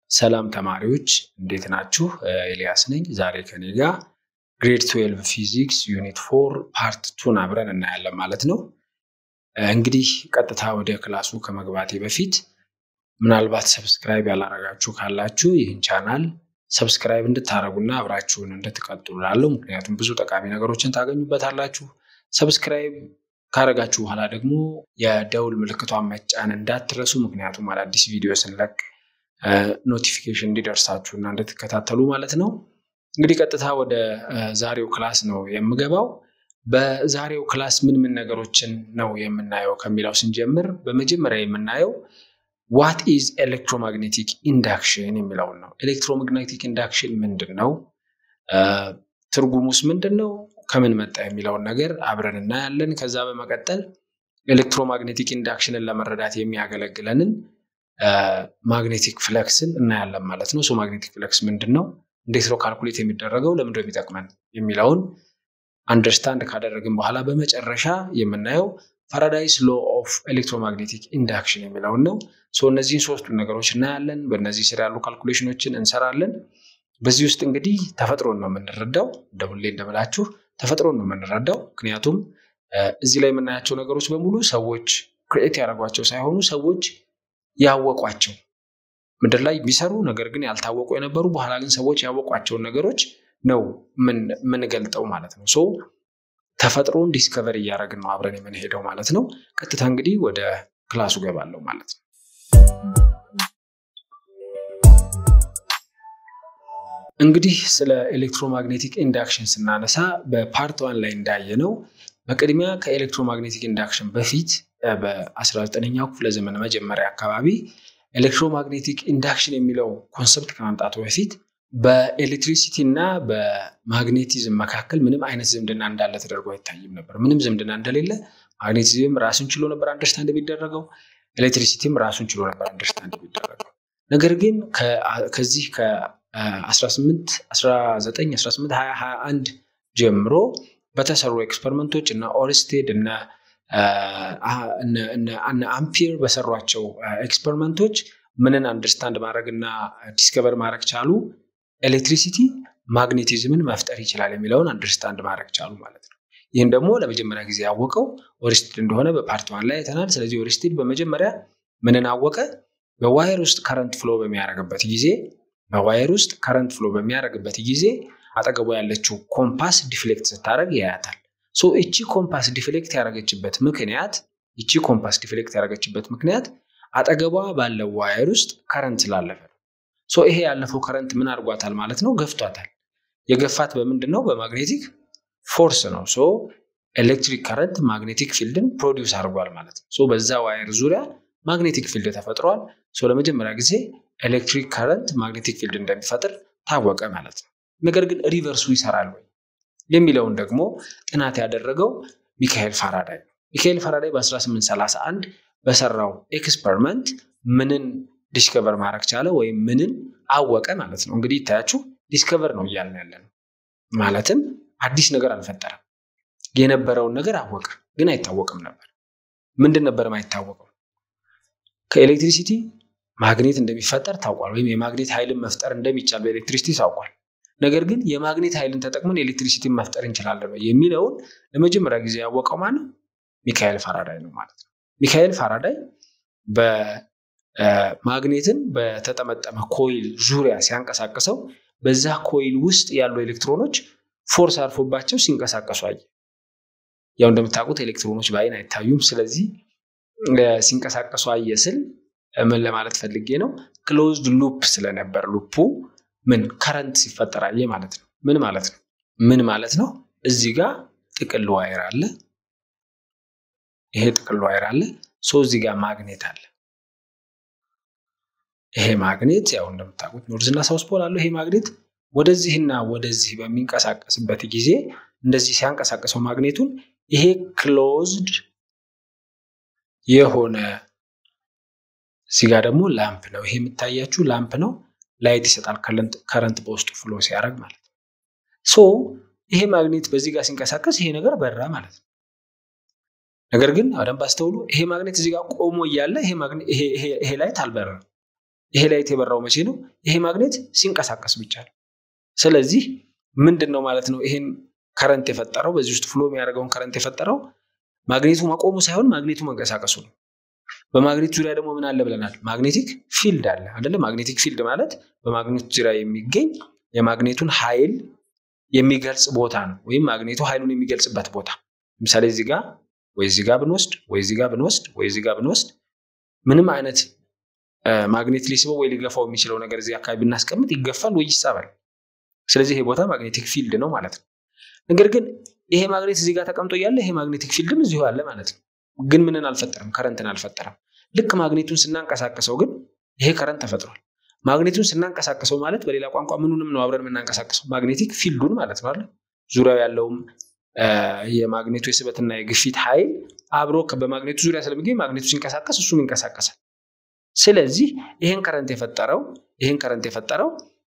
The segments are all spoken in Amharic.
ሰላም ተማሪዎች እንዴት ናችሁ? ኤልያስ ነኝ። ዛሬ ከኔ ጋር ግሬድ 12 ፊዚክስ ዩኒት ፎር ፓርት ቱን አብረን እናያለን ማለት ነው። እንግዲህ ቀጥታ ወደ ክላሱ ከመግባቴ በፊት ምናልባት ሰብስክራይብ ያላረጋችሁ ካላችሁ ይህን ቻናል ሰብስክራይብ እንድታደረጉና አብራችሁን እንድትቀጥሉ ላለው ምክንያቱም ብዙ ጠቃሚ ነገሮችን ታገኙበታላችሁ። ሰብስክራይብ ካረጋችሁ በኋላ ደግሞ የደውል ምልክቷን መጫን እንዳትረሱ፣ ምክንያቱም አዳዲስ ቪዲዮ ስንለቅ ኖቲፊኬሽን እንዲደርሳችሁ እና እንድትከታተሉ ማለት ነው። እንግዲህ ቀጥታ ወደ ዛሬው ክላስ ነው የምገባው። በዛሬው ክላስ ምን ምን ነገሮችን ነው የምናየው ከሚለው ስንጀምር በመጀመሪያ የምናየው ዋት ኢዝ ኤሌክትሮማግኔቲክ ኢንዳክሽን የሚለውን ነው። ኤሌክትሮማግኔቲክ ኢንዳክሽን ምንድን ነው? ትርጉሙስ ምንድን ነው? ከምን መጣ የሚለውን ነገር አብረን እናያለን። ከዛ በመቀጠል ኤሌክትሮማግኔቲክ ኢንዳክሽንን ለመረዳት የሚያገለግለንን ማግኔቲክ ፍለክስን እናያለን ማለት ነው። ማግኔቲክ ፍለክስ ምንድን ነው? እንዴት ነው ካልኩሌት የሚደረገው? ለምንድነው የሚጠቅመን የሚለውን አንደርስታንድ ካደረግን በኋላ በመጨረሻ የምናየው ፋራዳይስ ሎ ኦፍ ኤሌክትሮማግኔቲክ ኢንዳክሽን የሚለውን ነው። እነዚህን ሶስቱን ነገሮች እናያለን። በእነዚህ ስር ያሉ ካልኩሌሽኖችን እንሰራለን። በዚህ ውስጥ እንግዲህ ተፈጥሮን ነው የምንረዳው። እንደሁሌ እንደምላችሁ ተፈጥሮን ነው የምንረዳው። ምክንያቱም እዚህ ላይ የምናያቸው ነገሮች በሙሉ ሰዎች ክሬኤት ያደረጓቸው ሳይሆኑ ሰዎች ያወቋቸው ምድር ላይ የሚሰሩ ነገር ግን ያልታወቁ የነበሩ በኋላ ግን ሰዎች ያወቋቸውን ነገሮች ነው የምንገልጠው ማለት ነው። ሶ ተፈጥሮን ዲስከቨር እያደረግን ነው አብረን የምንሄደው ማለት ነው። ቀጥታ እንግዲህ ወደ ክላሱ ገባለሁ ማለት ነው። እንግዲህ ስለ ኤሌክትሮማግኔቲክ ኢንዳክሽን ስናነሳ በፓርት ዋን ላይ እንዳየነው በቅድሚያ ከኤሌክትሮማግኔቲክ ኢንዳክሽን በፊት በ19ኛው ክፍለ ዘመን መጀመሪያ አካባቢ ኤሌክትሮማግኔቲክ ኢንዳክሽን የሚለው ኮንሰፕት ከመምጣቱ በፊት በኤሌክትሪሲቲ እና በማግኔቲዝም መካከል ምንም አይነት ዝምድና እንዳለ ተደርጎ አይታይም ነበር። ምንም ዝምድና እንደሌለ ማግኔቲዝም ራሱን ችሎ ነበር አንደርስታንድ የሚደረገው፣ ኤሌክትሪሲቲም ራሱን ችሎ ነበር አንደርስታንድ የሚደረገው። ነገር ግን ከዚህ ከ18 19 18 20 21 ጀምሮ በተሰሩ ኤክስፐሪመንቶች እና ኦርስቴድ እና እነ አምፒር በሰሯቸው ኤክስፐሪመንቶች ምንን አንደርስታንድ ማድረግ እና ዲስከቨር ማድረግ ቻሉ? ኤሌክትሪሲቲ ማግኔቲዝምን መፍጠር ይችላል የሚለውን አንደርስታንድ ማድረግ ቻሉ ማለት ነው። ይህን ደግሞ ለመጀመሪያ ጊዜ ያወቀው ኦርስቴድ እንደሆነ በፓርት ዋን ላይ አይተናል። ስለዚህ ኦርስቴድ በመጀመሪያ ምንን አወቀ? በዋየር ውስጥ ከረንት ፍሎ በሚያደርግበት ጊዜ በዋየር ውስጥ ከረንት ፍሎ በሚያደርግበት ጊዜ አጠገቡ ያለችው ኮምፓስ ዲፍሌክት ስታደርግ ያያታል። ሶ እቺ ኮምፓስ ዲፍሌክት ያደረገችበት ምክንያት እቺ ኮምፓስ ዲፍሌክት ያደረገችበት ምክንያት አጠገቧ ባለው ዋየር ውስጥ ከረንት ስላለፈ ነው። ሶ ይሄ ያለፈው ከረንት ምን አድርጓታል ማለት ነው? ገፍቷታል። የገፋት በምንድን ነው? በማግኔቲክ ፎርስ ነው። ሶ ኤሌክትሪክ ከረንት ማግኔቲክ ፊልድን ፕሮዲውስ አድርጓል ማለት ነው። ሶ በዛ ዋየር ዙሪያ ማግኔቲክ ፊልድ ተፈጥሯል። ሶ ለመጀመሪያ ጊዜ ኤሌክትሪክ ከረንት ማግኔቲክ ፊልድ እንደሚፈጥር ታወቀ ማለት ነው። ነገር ግን ሪቨርሱ ይሰራል ወይ የሚለውን ደግሞ ጥናት ያደረገው ሚካኤል ፋራዳይ ነው። ሚካኤል ፋራዳይ በ1831 በሰራው ኤክስፐሪመንት ምንን ዲስከቨር ማድረግ ቻለ ወይም ምንን አወቀ ማለት ነው። እንግዲህ ይታያችሁ ዲስከቨር ነው እያልን ያለ ነው። ማለትም አዲስ ነገር አልፈጠረም። የነበረውን ነገር አወቀ፣ ግን አይታወቅም ነበር። ምንድን ነበር አይታወቀው? ከኤሌክትሪሲቲ ማግኔት እንደሚፈጠር ታውቋል፣ ወይም የማግኔት ኃይልን መፍጠር እንደሚቻል በኤሌክትሪሲቲ ታውቋል። ነገር ግን የማግኔት ኃይልን ተጠቅመን ኤሌክትሪሲቲን መፍጠር እንችላለን የሚለውን ለመጀመሪያ ጊዜ ያወቀው ማነው? ሚካኤል ፋራዳይ ነው ማለት ነው። ሚካኤል ፋራዳይ በማግኔትን በተጠመጠመ ኮይል ዙሪያ ሲያንቀሳቅሰው በዛ ኮይል ውስጥ ያሉ ኤሌክትሮኖች ፎርስ አርፎባቸው ሲንቀሳቀሱ አየ። ያው እንደምታውቁት ኤሌክትሮኖች በአይን አይታዩም። ስለዚህ ሲንቀሳቀሱ አየ ስል ምን ለማለት ፈልጌ ነው? ክሎዝድ ሉፕ ስለነበር ሉፑ ምን ከረንት ሲፈጠር አየ ማለት ነው። ምን ማለት ነው? ምን ማለት ነው? እዚህ ጋር ጥቅል ዋይር አለ። ይሄ ጥቅል ዋይር አለ። ሶ እዚህ ጋር ማግኔት አለ። ይሄ ማግኔት ያው እንደምታውቁት ኖርዝ እና ሳውስ ፖል አለው። ይሄ ማግኔት ወደዚህና ወደዚህ በሚንቀሳቀስበት ጊዜ እንደዚህ ሲያንቀሳቀሰው ማግኔቱን ይሄ ክሎዝድ የሆነ እዚህ ጋር ደግሞ ላምፕ ነው። ይሄ የምታያችሁ ላምፕ ነው። ላይት ይሰጣል ከረንት በውስጡ ፍሎ ሲያደርግ ማለት ነው። ሶ ይሄ ማግኔት በዚህ ጋር ሲንቀሳቀስ ይሄ ነገር በራ ማለት ነው። ነገር ግን በደንብ አስተውሉ። ይሄ ማግኔት እዚህ ጋር ቆሞ እያለ ይሄ ላይት አልበረም። ይሄ ላይት የበራው መቼ ነው? ይሄ ማግኔት ሲንቀሳቀስ ብቻ ነው። ስለዚህ ምንድን ነው ማለት ነው? ይሄን ከረንት የፈጠረው በዚህ ውስጥ ፍሎ የሚያደርገውን ከረንት የፈጠረው ማግኔቱ መቆሙ ሳይሆን ማግኔቱ መንቀሳቀሱ ነው። በማግኔት ዙሪያ ደግሞ ምን አለ ብለናል? ማግኔቲክ ፊልድ አለ አይደለ? ማግኔቲክ ፊልድ ማለት በማግኔቱ ዙሪያ የሚገኝ የማግኔቱን ኃይል የሚገልጽ ቦታ ነው፣ ወይም ማግኔቱ ኃይሉን የሚገልጽበት ቦታ። ለምሳሌ እዚህ ጋር ወይ እዚህ ጋር ብንወስድ ወይ እዚህ ጋር ብንወስድ ወይ እዚህ ጋር ብንወስድ ምንም አይነት ማግኔት ሊስበው ወይ ሊገፋው የሚችለው ነገር እዚህ አካባቢ ብናስቀምጥ ይገፋል ወይ ይሳባል። ስለዚህ ይሄ ቦታ ማግኔቲክ ፊልድ ነው ማለት ነው። ነገር ግን ይሄ ማግኔት እዚህ ጋር ተቀምጦ እያለ ይሄ ማግኔቲክ ፊልድም እዚሁ አለ ማለት ነው። ግን ምንን አልፈጠረም? ከረንትን አልፈጠረም። ልክ ማግኔቱን ስናንቀሳቀሰው ግን ይሄ ከረንት ተፈጥሯል። ማግኔቱን ስናንቀሳቀሰው ማለት በሌላ ቋንቋ ምኑንም ነው አብረን የምናንቀሳቀሰው ማግኔቲክ ፊልዱን ማለት ነው አይደል? ዙሪያው ያለውም የማግኔቱ የስበትና የግፊት ኃይል አብሮ በማግኔቱ ዙሪያ ስለሚገኝ ማግኔቱ ሲንቀሳቀስ እሱም ይንቀሳቀሳል። ስለዚህ ይሄን ከረንት የፈጠረው ይሄን ከረንት የፈጠረው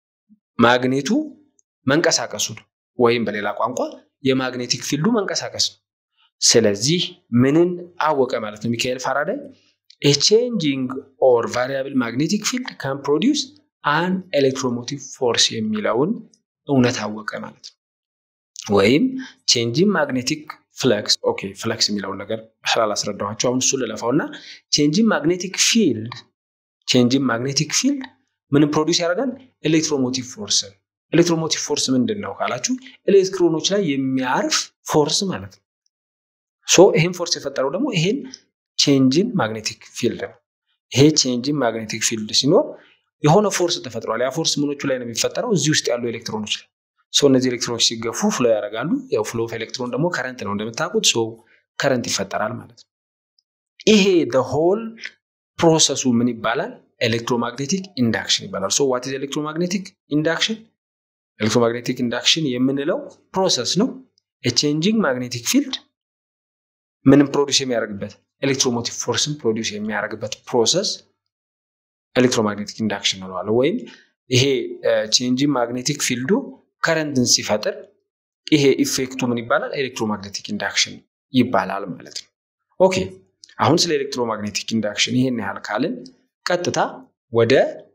ማግኔቱ መንቀሳቀሱ ነው፣ ወይም በሌላ ቋንቋ የማግኔቲክ ፊልዱ መንቀሳቀስ ነው። ስለዚህ ምንን አወቀ ማለት ነው ሚካኤል ፋራዳይ ኤ ቼንጂንግ ኦር ቫሪያብል ማግኔቲክ ፊልድ ካን ፕሮዲውስ አን ኤሌክትሮሞቲቭ ፎርስ የሚለውን እውነት አወቀ ማለት ነው። ወይም ቼንጂንግ ማግኔቲክ ፍለክስ ኦኬ ፍለክስ የሚለውን ነገር ስላላስረዳኋቸው አሁን እሱ ልለፋው እና ቼንጂንግ ማግኔቲክ ፊልድ ቼንጂንግ ማግኔቲክ ፊልድ ምንም ፕሮዲውስ ያደርጋል ኤሌክትሮሞቲቭ ፎርስን ኤሌክትሮሞቲቭ ፎርስ ምንድን ነው ካላችሁ ኤሌክትሮኖች ላይ የሚያርፍ ፎርስ ማለት ነው ሶ ይሄን ፎርስ የፈጠረው ደግሞ ይሄን ቼንጂን ማግኔቲክ ፊልድ ነው ይሄ ቼንጂን ማግኔቲክ ፊልድ ሲኖር የሆነ ፎርስ ተፈጥሯል ያ ፎርስ ምኖቹ ላይ ነው የሚፈጠረው እዚህ ውስጥ ያሉ ኤሌክትሮኖች ላይ ሶ እነዚህ ኤሌክትሮኖች ሲገፉ ፍሎ ያደርጋሉ ያው ፍሎ ኦፍ ኤሌክትሮን ደግሞ ከረንት ነው እንደምታውቁት ሶ ከረንት ይፈጠራል ማለት ነው ይሄ ሆል ፕሮሰሱ ምን ይባላል ኤሌክትሮማግኔቲክ ኢንዳክሽን ይባላል ሶ ዋት ኢዝ ኤሌክትሮማግኔቲክ ኢንዳክሽን ኤሌክትሮማግኔቲክ ኢንዳክሽን የምንለው ፕሮሰስ ነው የቼንጂንግ ማግኔቲክ ፊልድ ምንም ፕሮዲስ የሚያደርግበት ኤሌክትሮሞቲቭ ፎርስን ፕሮዲስ የሚያደርግበት ፕሮሰስ ኤሌክትሮማግኔቲክ ኢንዳክሽን እንለዋለን ወይም ይሄ ቼንጂንግ ማግኔቲክ ፊልዱ ከረንትን ሲፈጥር ይሄ ኢፌክቱ ምን ይባላል ኤሌክትሮማግኔቲክ ኢንዳክሽን ይባላል ማለት ነው ኦኬ አሁን ስለ ኤሌክትሮማግኔቲክ ኢንዳክሽን ይሄን ያህል ካልን ቀጥታ ወደ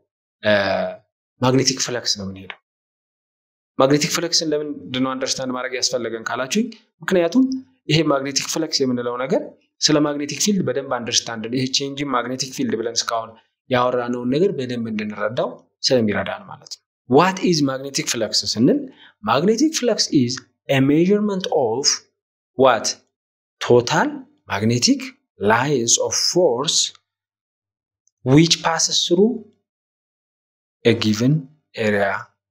ማግኔቲክ ፍለክስ ነው የምንሄደው ማግኔቲክ ፍለክስን ለምንድን ነው አንደርስታንድ ማድረግ ያስፈለገን ካላችሁኝ ምክንያቱም ይሄ ማግኔቲክ ፍለክስ የምንለው ነገር ስለ ማግኔቲክ ፊልድ በደንብ አንደርስታንድ ይሄ ቼንጂንግ ማግኔቲክ ፊልድ ብለን እስካሁን ያወራነውን ነገር በደንብ እንድንረዳው ስለሚረዳን ማለት ነው ዋት ኢዝ ማግኔቲክ ፍለክስ ስንል ማግኔቲክ ፍለክስ ኢዝ ሜዥርመንት ኦፍ ዋት ቶታል ማግኔቲክ ላይንስ ኦፍ ፎርስ ዊች ፓስስ ስሩ ጊቨን ኤሪያ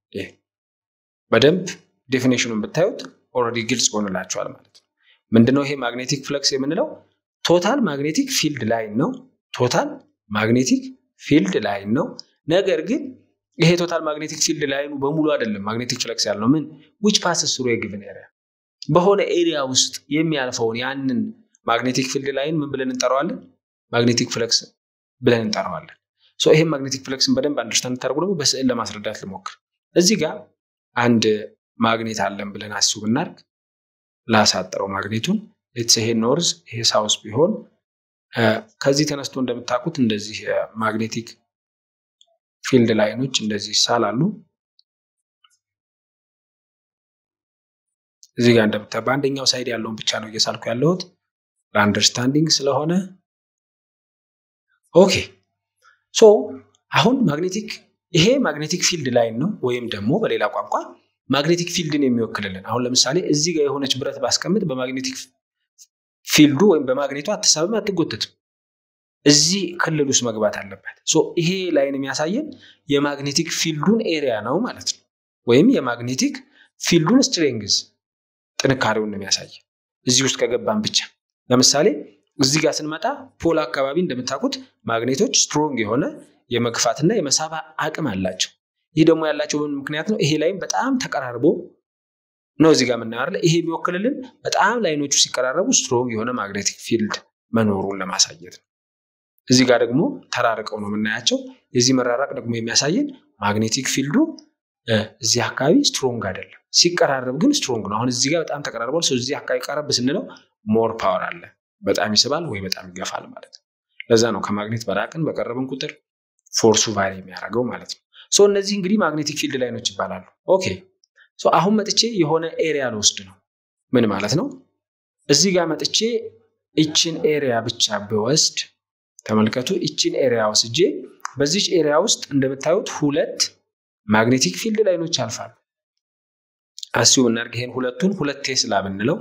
በደንብ ዴፊኔሽኑን ብታዩት ኦልሬዲ ግልጽ ይሆንላቸዋል ማለት ነው ምንድነው ይሄ ማግኔቲክ ፍለክስ የምንለው ቶታል ማግኔቲክ ፊልድ ላይን ነው ቶታል ማግኔቲክ ፊልድ ላይን ነው ነገር ግን ይሄ ቶታል ማግኔቲክ ፊልድ ላይኑ በሙሉ አይደለም ማግኔቲክ ፍለክስ ያልነው ምን ዊች ፓስስ ስሩ የጊቨን ኤሪያ በሆነ ኤሪያ ውስጥ የሚያልፈውን ያንን ማግኔቲክ ፊልድ ላይን ምን ብለን እንጠራዋለን ማግኔቲክ ፍለክስ ብለን እንጠራዋለን ይህም ማግኔቲክ ፍለክስን በደንብ አንደርስታንድ ታደርጉ ደግሞ በስዕል ለማስረዳት ልሞክር እዚህ ጋር አንድ ማግኔት አለን ብለን አስቡ ብናርግ ላሳጥረው ማግኔቱን ይሄ ኖርዝ ይሄ ሳውስ ቢሆን ከዚህ ተነስቶ እንደምታውቁት እንደዚህ ማግኔቲክ ፊልድ ላይኖች እንደዚህ ይሳላሉ እዚህ ጋር እንደምታ በአንደኛው ሳይድ ያለውን ብቻ ነው እየሳልኩ ያለሁት ለአንደርስታንዲንግ ስለሆነ ኦኬ ሶ አሁን ማግኔቲክ ይሄ ማግኔቲክ ፊልድ ላይን ነው ወይም ደግሞ በሌላ ቋንቋ ማግኔቲክ ፊልድን የሚወክልልን አሁን ለምሳሌ እዚህ ጋር የሆነች ብረት ባስቀምጥ በማግኔቲክ ፊልዱ ወይም በማግኔቱ አትሳብም አትጎተትም እዚህ ክልል ውስጥ መግባት አለበት ይሄ ላይን የሚያሳየን የማግኔቲክ ፊልዱን ኤሪያ ነው ማለት ነው ወይም የማግኔቲክ ፊልዱን ስትሬንግዝ ጥንካሬውን የሚያሳይ እዚህ ውስጥ ከገባን ብቻ ለምሳሌ እዚህ ጋር ስንመጣ ፖል አካባቢ እንደምታውቁት ማግኔቶች ስትሮንግ የሆነ የመግፋትና የመሳብ አቅም አላቸው ይህ ደግሞ ያላቸው ምን ምክንያት ነው ይሄ ላይም በጣም ተቀራርቦ ነው እዚህ ጋር የምናየው ይሄ የሚወክልልን በጣም ላይኖቹ ሲቀራረቡ ስትሮንግ የሆነ ማግኔቲክ ፊልድ መኖሩን ለማሳየት ነው እዚህ ጋር ደግሞ ተራርቀው ነው የምናያቸው የዚህ መራራቅ ደግሞ የሚያሳየን ማግኔቲክ ፊልዱ እዚህ አካባቢ ስትሮንግ አይደለም ሲቀራረብ ግን ስትሮንግ ነው አሁን እዚህ ጋር በጣም ተቀራርቧል ሰው እዚህ አካባቢ ቀረብ ስንለው ሞር ፓወር አለ በጣም ይስባል ወይ በጣም ይገፋል ማለት ነው ለዛ ነው ከማግኔት በራቅን በቀረብን ቁጥር ፎርሱ ቫሪ የሚያደርገው ማለት ነው። ሶ እነዚህ እንግዲህ ማግኔቲክ ፊልድ ላይኖች ይባላሉ። ኦኬ ሶ አሁን መጥቼ የሆነ ኤሪያ ልወስድ ነው። ምን ማለት ነው? እዚህ ጋር መጥቼ ይችን ኤሪያ ብቻ ብወስድ ተመልከቱ። ይችን ኤሪያ ወስጄ በዚች ኤሪያ ውስጥ እንደምታዩት ሁለት ማግኔቲክ ፊልድ ላይኖች ያልፋሉ። አስዩ ብናደርግ ይሄን ሁለቱን ሁለት ቴስላ ብንለው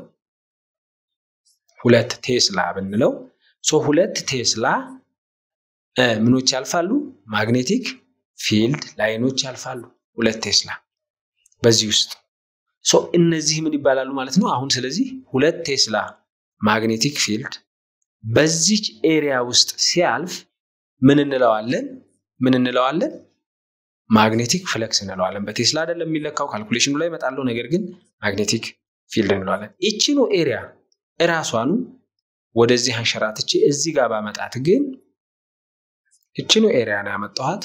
ሁለት ቴስላ ብንለው ሶ ሁለት ቴስላ ምኖች ያልፋሉ? ማግኔቲክ ፊልድ ላይኖች ያልፋሉ። ሁለት ቴስላ በዚህ ውስጥ ሶ እነዚህ ምን ይባላሉ ማለት ነው። አሁን ስለዚህ ሁለት ቴስላ ማግኔቲክ ፊልድ በዚች ኤሪያ ውስጥ ሲያልፍ ምን እንለዋለን? ምን እንለዋለን? ማግኔቲክ ፍለክስ እንለዋለን። በቴስላ አይደለም የሚለካው፣ ካልኩሌሽኑ ላይ እመጣለሁ። ነገር ግን ማግኔቲክ ፊልድ እንለዋለን። ይችኑ ኤሪያ እራሷኑ ወደዚህ አንሸራትቼ እዚህ ጋር ባመጣት ግን ይችኑ ኤሪያ ነው ያመጣኋት።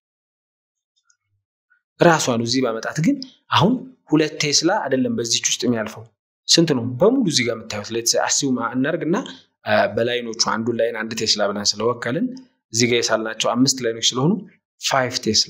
ራሷኑ እዚህ ባመጣት ግን አሁን ሁለት ቴስላ አይደለም በዚች ውስጥ የሚያልፈው ስንት ነው? በሙሉ እዚህ ጋር የምታዩት አስዩ እናርግና በላይኖቹ አንዱን ላይን አንድ ቴስላ ብለን ስለወከልን እዚህ ጋር የሳልናቸው አምስት ላይኖች ስለሆኑ ፋይቭ ቴስላ።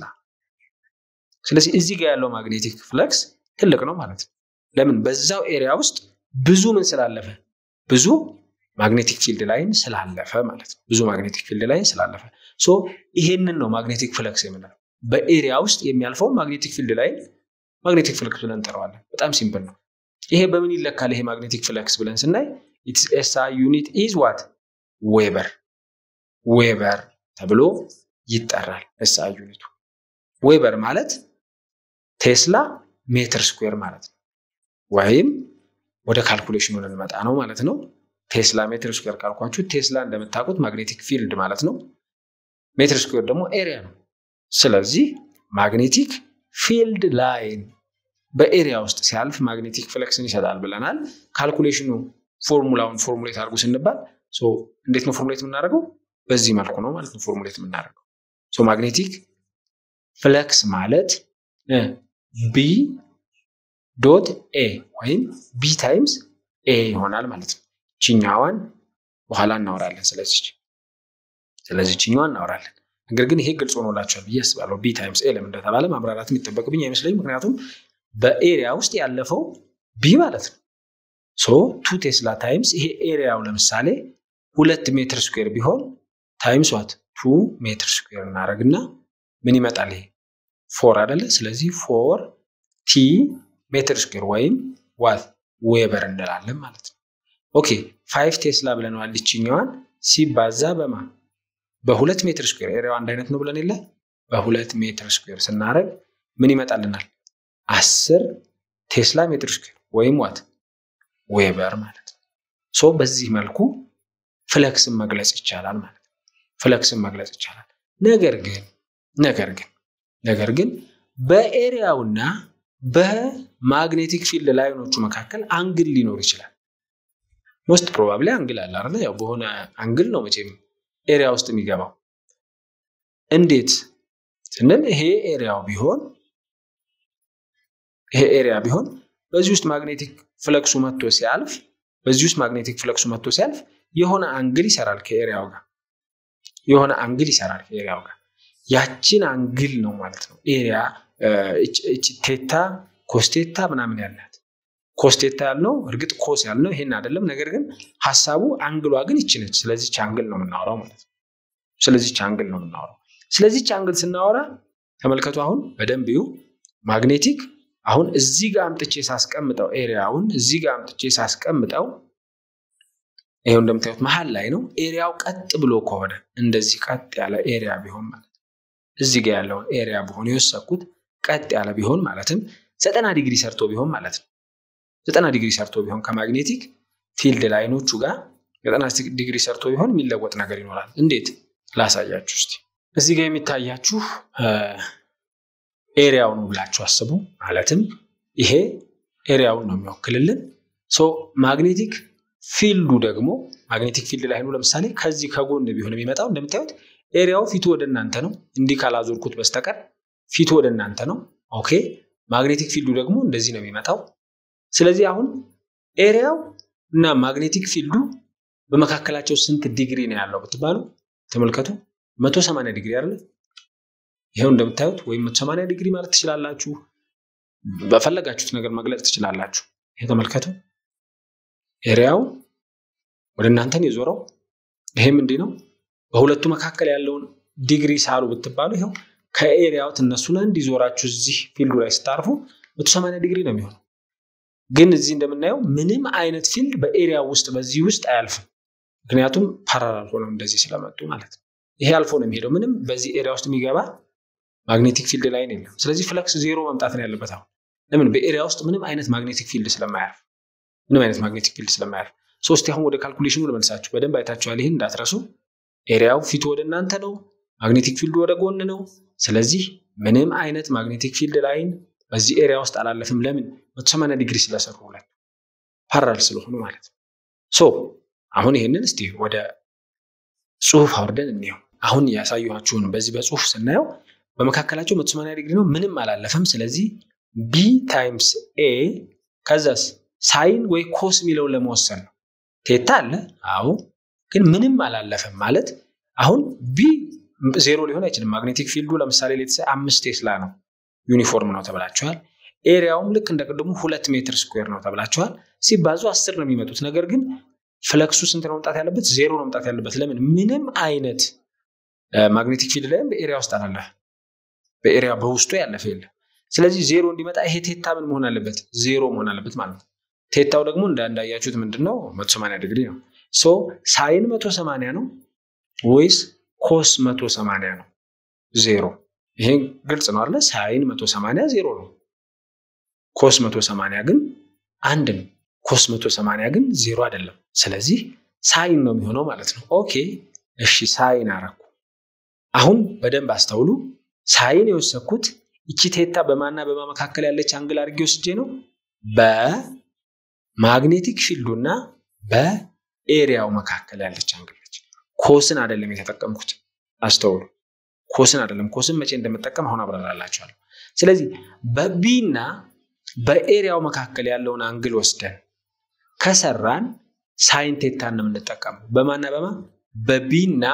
ስለዚህ እዚህ ጋር ያለው ማግኔቲክ ፍለክስ ትልቅ ነው ማለት ነው። ለምን? በዛው ኤሪያ ውስጥ ብዙ ምን ስላለፈ ብዙ ማግኔቲክ ፊልድ ላይን ስላለፈ ማለት ነው። ብዙ ማግኔቲክ ፊልድ ላይን ስላለፈ ሶ ይሄንን ነው ማግኔቲክ ፍለክስ የምንለው። በኤሪያ ውስጥ የሚያልፈው ማግኔቲክ ፊልድ ላይን ማግኔቲክ ፍለክስ ብለን እንጠራዋለን። በጣም ሲምፕል ነው። ይሄ በምን ይለካል? ይሄ ማግኔቲክ ፍለክስ ብለን ስናይ ኢትስ ኤስአይ ዩኒት ኢዝ ዋት ዌበር ዌበር ተብሎ ይጠራል። ኤስአይ ዩኒቱ ዌበር ማለት ቴስላ ሜትር ስኩዌር ማለት ነው። ወይም ወደ ካልኩሌሽኑ ልንመጣ ነው ማለት ነው። ቴስላ ሜትር ስኩዌር ካልኳችሁ ቴስላ እንደምታውቁት ማግኔቲክ ፊልድ ማለት ነው። ሜትር ስኩዌር ደግሞ ኤሪያ ነው። ስለዚህ ማግኔቲክ ፊልድ ላይን በኤሪያ ውስጥ ሲያልፍ ማግኔቲክ ፍለክስን ይሰጣል ብለናል። ካልኩሌሽኑ ፎርሙላውን ፎርሙሌት አድርጉ ስንባል እንዴት ነው ፎርሙሌት የምናደርገው? በዚህ መልኩ ነው ማለት ነው ፎርሙሌት የምናደርገው። ማግኔቲክ ፍለክስ ማለት ቢ ዶት ኤ ወይም ቢ ታይምስ ኤ ይሆናል ማለት ነው። ችኛዋን በኋላ እናወራለን። ስለዚህ ስለዚህ ችኛዋን እናወራለን። ነገር ግን ይሄ ግልጽ ሆኖላቸዋል ብዬ አስባለሁ። ቢ ታይምስ ኤ ለምን እንደተባለ ማብራራት የሚጠበቅብኝ አይመስለኝም። ምክንያቱም በኤሪያ ውስጥ ያለፈው ቢ ማለት ነው። ሶ ቱ ቴስላ ታይምስ ይሄ ኤሪያው ለምሳሌ ሁለት ሜትር ስኩዌር ቢሆን ታይምስ ዋት ቱ ሜትር ስኩዌር እናደርግና ምን ይመጣል? ይሄ ፎር አይደለ? ስለዚህ ፎር ቲ ሜትር ስኩዌር ወይም ዋት ዌበር እንላለን ማለት ነው። ኦኬ ፋይቭ ቴስላ ብለነዋል። ይችኛዋን ሲባዛ በማ በሁለት ሜትር ስኩዌር ኤሪያው አንድ አይነት ነው ብለን የለ በሁለት ሜትር ስኩዌር ስናደርግ ምን ይመጣልናል? አስር ቴስላ ሜትር ስኩዌር ወይም ዋት ዌበር ማለት ነው። ሶ በዚህ መልኩ ፍለክስን መግለጽ ይቻላል ማለት ነው። ፍለክስን መግለጽ ይቻላል። ነገር ግን ነገር ግን ነገር ግን በኤሪያውና በማግኔቲክ ፊልድ ላይኖቹ መካከል አንግል ሊኖር ይችላል። ሞስት ፕሮባብሊ አንግል አለ አይደል? ያው በሆነ አንግል ነው መቼም ኤሪያ ውስጥ የሚገባው። እንዴት ስንል ይሄ ኤሪያው ቢሆን ይሄ ኤሪያ ቢሆን በዚህ ውስጥ ማግኔቲክ ፍለክሱ መጥቶ ሲያልፍ በዚህ ውስጥ ማግኔቲክ ፍለክሱ መጥቶ ሲያልፍ የሆነ አንግል ይሰራል ከኤሪያው ጋር የሆነ አንግል ይሰራል ከኤሪያው ጋር ያችን አንግል ነው ማለት ነው ኤሪያ ቴታ ኮስቴታ ምናምን ያላት ኮስቴታ ያልነው እርግጥ ኮስ ያልነው ይሄን አይደለም። ነገር ግን ሀሳቡ አንግሏ ግን ይች ነች። ስለዚች አንግል ነው የምናወራው ማለት ነው። ስለዚች አንግል ነው የምናወራው። ስለዚች አንግል ስናወራ ተመልከቱ። አሁን በደንብ ይሁ ማግኔቲክ አሁን እዚህ ጋር አምጥቼ ሳስቀምጠው ኤሪያውን እዚህ ጋር አምጥቼ ሳስቀምጠው ይሄው እንደምታዩት መሀል ላይ ነው። ኤሪያው ቀጥ ብሎ ከሆነ እንደዚህ ቀጥ ያለ ኤሪያ ቢሆን ማለት እዚህ ጋር ያለውን ኤሪያ ቢሆን የወሰድኩት ቀጥ ያለ ቢሆን ማለትም ዘጠና ዲግሪ ሰርቶ ቢሆን ማለት ነው። ዘጠና ዲግሪ ሰርቶ ቢሆን ከማግኔቲክ ፊልድ ላይኖቹ ጋር ዘጠና ዲግሪ ሰርቶ ቢሆን የሚለወጥ ነገር ይኖራል። እንዴት ላሳያችሁ እስቲ። እዚህ ጋር የሚታያችሁ ኤሪያው ነው ብላችሁ አስቡ። ማለትም ይሄ ኤሪያውን ነው የሚወክልልን። ሶ ማግኔቲክ ፊልዱ ደግሞ ማግኔቲክ ፊልድ ላይኑ ለምሳሌ ከዚህ ከጎን ቢሆን የሚመጣው እንደምታዩት ኤሪያው ፊቱ ወደ እናንተ ነው። እንዲህ ካላዞርኩት በስተቀር ፊቱ ወደ እናንተ ነው። ኦኬ ማግኔቲክ ፊልዱ ደግሞ እንደዚህ ነው የሚመጣው። ስለዚህ አሁን ኤሪያው እና ማግኔቲክ ፊልዱ በመካከላቸው ስንት ዲግሪ ነው ያለው ብትባሉ ተመልከቱ፣ መቶ ሰማንያ ዲግሪ አይደለ? ይኸው እንደምታዩት ወይም መቶ ሰማንያ ዲግሪ ማለት ትችላላችሁ። በፈለጋችሁት ነገር መግለጽ ትችላላችሁ። ይሄ ተመልከቱ። ኤሪያው ወደ እናንተን የዞረው ይሄም እንዲህ ነው። በሁለቱ መካከል ያለውን ዲግሪ ሳሉ ብትባሉ ይኸው ከኤሪያው ትነሱና እንዲዞራችሁ እዚህ ፊልዱ ላይ ስታርፉ መቶ ሰማንያ ዲግሪ ነው የሚሆነው። ግን እዚህ እንደምናየው ምንም አይነት ፊልድ በኤሪያ ውስጥ በዚህ ውስጥ አያልፍም። ምክንያቱም ፓራላል ሆነው እንደዚህ ስለመጡ ማለት ነው። ይሄ አልፎ ነው የሚሄደው። ምንም በዚህ ኤሪያ ውስጥ የሚገባ ማግኔቲክ ፊልድ ላይን የለም። ስለዚህ ፍለክስ ዜሮ መምጣት ነው ያለበት። አሁን ለምን? በኤሪያ ውስጥ ምንም አይነት ማግኔቲክ ፊልድ ስለማያልፍ ምንም አይነት ማግኔቲክ ፊልድ ስለማያልፍ። ሶስት አሁን ወደ ካልኩሌሽኑ ልመልሳችሁ። በደንብ አይታችኋል። ይህን እንዳትረሱ። ኤሪያው ፊቱ ወደ እናንተ ነው፣ ማግኔቲክ ፊልዱ ወደ ጎን ነው። ስለዚህ ምንም አይነት ማግኔቲክ ፊልድ ላይን በዚህ ኤሪያ ውስጥ አላለፍም። ለምን? መቶ ሰማንያ ዲግሪ ስለሰሩ ሁለት ፓራል ስለሆኑ ማለት ነው። ሶ አሁን ይህንን እስቲ ወደ ጽሁፍ አውርደን እንየው። አሁን ያሳየኋችሁን በዚህ በጽሁፍ ስናየው በመካከላቸው መቶ ሰማንያ ዲግሪ ነው፣ ምንም አላለፈም። ስለዚህ ቢ ታይምስ ኤ ከዛስ ሳይን ወይ ኮስ የሚለውን ለመወሰን ነው። ቴታ አለ፣ አዎ፣ ግን ምንም አላለፈም ማለት አሁን ቢ ዜሮ ሊሆን አይችልም። ማግኔቲክ ፊልዱ ለምሳሌ ሌትሰ አምስት ቴስላ ነው ዩኒፎርም ነው ተብላችኋል። ኤሪያውም ልክ እንደ ቅድሙ ሁለት ሜትር ስኩዌር ነው ተብላችኋል። ሲባዙ አስር ነው የሚመጡት። ነገር ግን ፍለክሱ ስንት ነው መምጣት ያለበት? ዜሮ ነው መምጣት ያለበት። ለምን? ምንም አይነት ማግኔቲክ ፊልድ ላይም በኤሪያ ውስጥ አላለፈ፣ በኤሪያ በውስጡ ያለፈ የለም። ስለዚህ ዜሮ እንዲመጣ ይሄ ቴታ ምን መሆን አለበት? ዜሮ መሆን አለበት ማለት ነው። ቴታው ደግሞ እንዳያችሁት ምንድን ነው? መቶ ሰማንያ ዲግሪ ነው። ሶ ሳይን መቶ ሰማንያ ነው ወይስ ኮስ መቶ ሰማንያ ነው? ዜሮ ይሄ ግልጽ ነው አለ። ሳይን መቶ ሰማንያ ዜሮ ነው። ኮስ መቶ ሰማንያ ግን አንድ ነው። ኮስ መቶ ሰማንያ ግን ዜሮ አይደለም። ስለዚህ ሳይን ነው የሚሆነው ማለት ነው። ኦኬ እሺ፣ ሳይን አረኩ። አሁን በደንብ አስተውሉ። ሳይን የወሰድኩት ይቺ ቴታ በማና በማ መካከል ያለች አንግል አድርጌ ወስጄ ነው በማግኔቲክ ፊልዱና በኤሪያው መካከል ያለች አንግል ነች። ኮስን አይደለም የተጠቀምኩት። አስተውሉ። ኮስን አይደለም። ኮስን መቼ እንደምጠቀም አሁን አብራራላችኋለሁ። ስለዚህ በቢ እና በኤሪያው መካከል ያለውን አንግል ወስደን ከሰራን ሳይን ቴታን ነው የምንጠቀመው። በማና በማ በቢ እና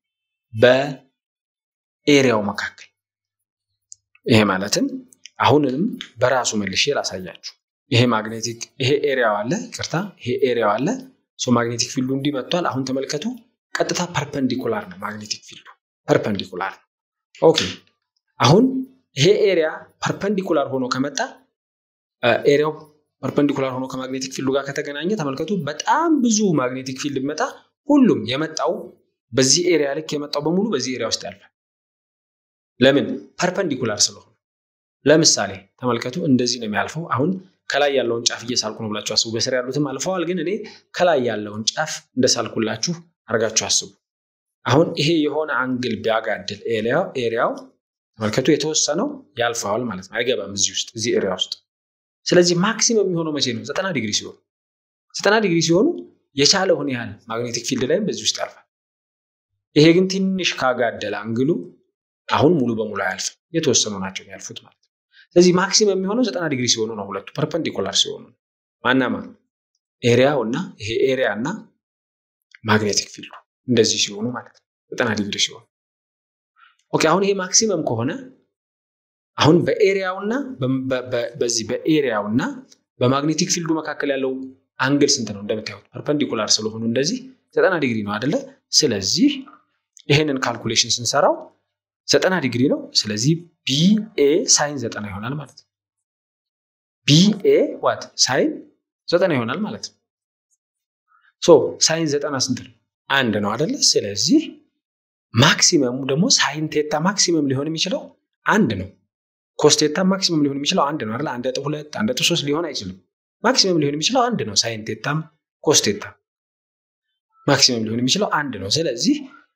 በኤሪያው መካከል። ይሄ ማለትም አሁንንም በራሱ መልሼ ላሳያችሁ። ይሄ ማግኔቲክ ይሄ ኤሪያው አለ፣ ይቅርታ፣ ይሄ ኤሪያው አለ። ሶ ማግኔቲክ ፊልዱ እንዲህ መጥቷል። አሁን ተመልከቱ፣ ቀጥታ ፐርፐንዲኩላር ነው ማግኔቲክ ፊልዱ ፐርፐንዲኩላር ነው። ኦኬ አሁን ይሄ ኤሪያ ፐርፐንዲኩላር ሆኖ ከመጣ ኤሪያው ፐርፐንዲኩላር ሆኖ ከማግኔቲክ ፊልዱ ጋር ከተገናኘ ተመልከቱ፣ በጣም ብዙ ማግኔቲክ ፊልድ ቢመጣ ሁሉም የመጣው በዚህ ኤሪያ ልክ የመጣው በሙሉ በዚህ ኤሪያ ውስጥ ያልፋል። ለምን? ፐርፐንዲኩላር ስለሆነ። ለምሳሌ ተመልከቱ፣ እንደዚህ ነው የሚያልፈው። አሁን ከላይ ያለውን ጫፍ እየሳልኩ ነው ብላችሁ አስቡ። በስር ያሉትም አልፈዋል፣ ግን እኔ ከላይ ያለውን ጫፍ እንደሳልኩላችሁ አድርጋችሁ አስቡ። አሁን ይሄ የሆነ አንግል ቢያጋድል ኤሪያው ተመልከቱ፣ የተወሰነው ያልፈዋል ማለት ነው። አይገባም እዚህ ውስጥ እዚህ ኤሪያ ውስጥ። ስለዚህ ማክሲመም የሚሆነው መቼ ነው? ዘጠና ዲግሪ ሲሆኑ ዘጠና ዲግሪ ሲሆኑ የቻለውን ያህል ማግኔቲክ ፊልድ ላይም በዚህ ውስጥ ያልፋል። ይሄ ግን ትንሽ ካጋደለ አንግሉ አሁን ሙሉ በሙሉ አያልፍም። የተወሰኑ ናቸው የሚያልፉት ማለት ነው። ስለዚህ ማክሲመም የሚሆነው ዘጠና ዲግሪ ሲሆኑ ነው። ሁለቱ ፐርፐንዲኩላር ሲሆኑ ማናማ ኤሪያው እና ይሄ ኤሪያ እና ማግኔቲክ ፊልዱ እንደዚህ ሲሆኑ ማለት ነው። ዘጠና ዲግሪ ሲሆኑ ኦኬ። አሁን ይሄ ማክሲመም ከሆነ አሁን በኤሪያውና በዚህ በኤሪያውና በማግኔቲክ ፊልዱ መካከል ያለው አንግል ስንት ነው? እንደምታዩት ፐርፐንዲኩላር ስለሆኑ እንደዚህ ዘጠና ዲግሪ ነው አይደለ? ስለዚህ ይሄንን ካልኩሌሽን ስንሰራው ዘጠና ዲግሪ ነው። ስለዚህ ቢኤ ሳይን ዘጠና ይሆናል ማለት ነው። ቢኤ ዋት ሳይን ዘጠና ይሆናል ማለት ነው። ሶ ሳይን ዘጠና ስንት ነው? አንድ ነው አይደለ? ስለዚህ ማክሲመሙ ደግሞ ሳይን ቴታ ማክሲመም ሊሆን የሚችለው አንድ ነው። ኮስቴታ ማክሲመም ሊሆን የሚችለው አንድ ነው አይደለ? አንድ ነጥብ ሁለት አንድ ነጥብ ሶስት ሊሆን አይችልም። ማክሲመም ሊሆን የሚችለው አንድ ነው። ሳይን ቴታም ኮስቴታ ማክሲመም ሊሆን የሚችለው አንድ ነው። ስለዚህ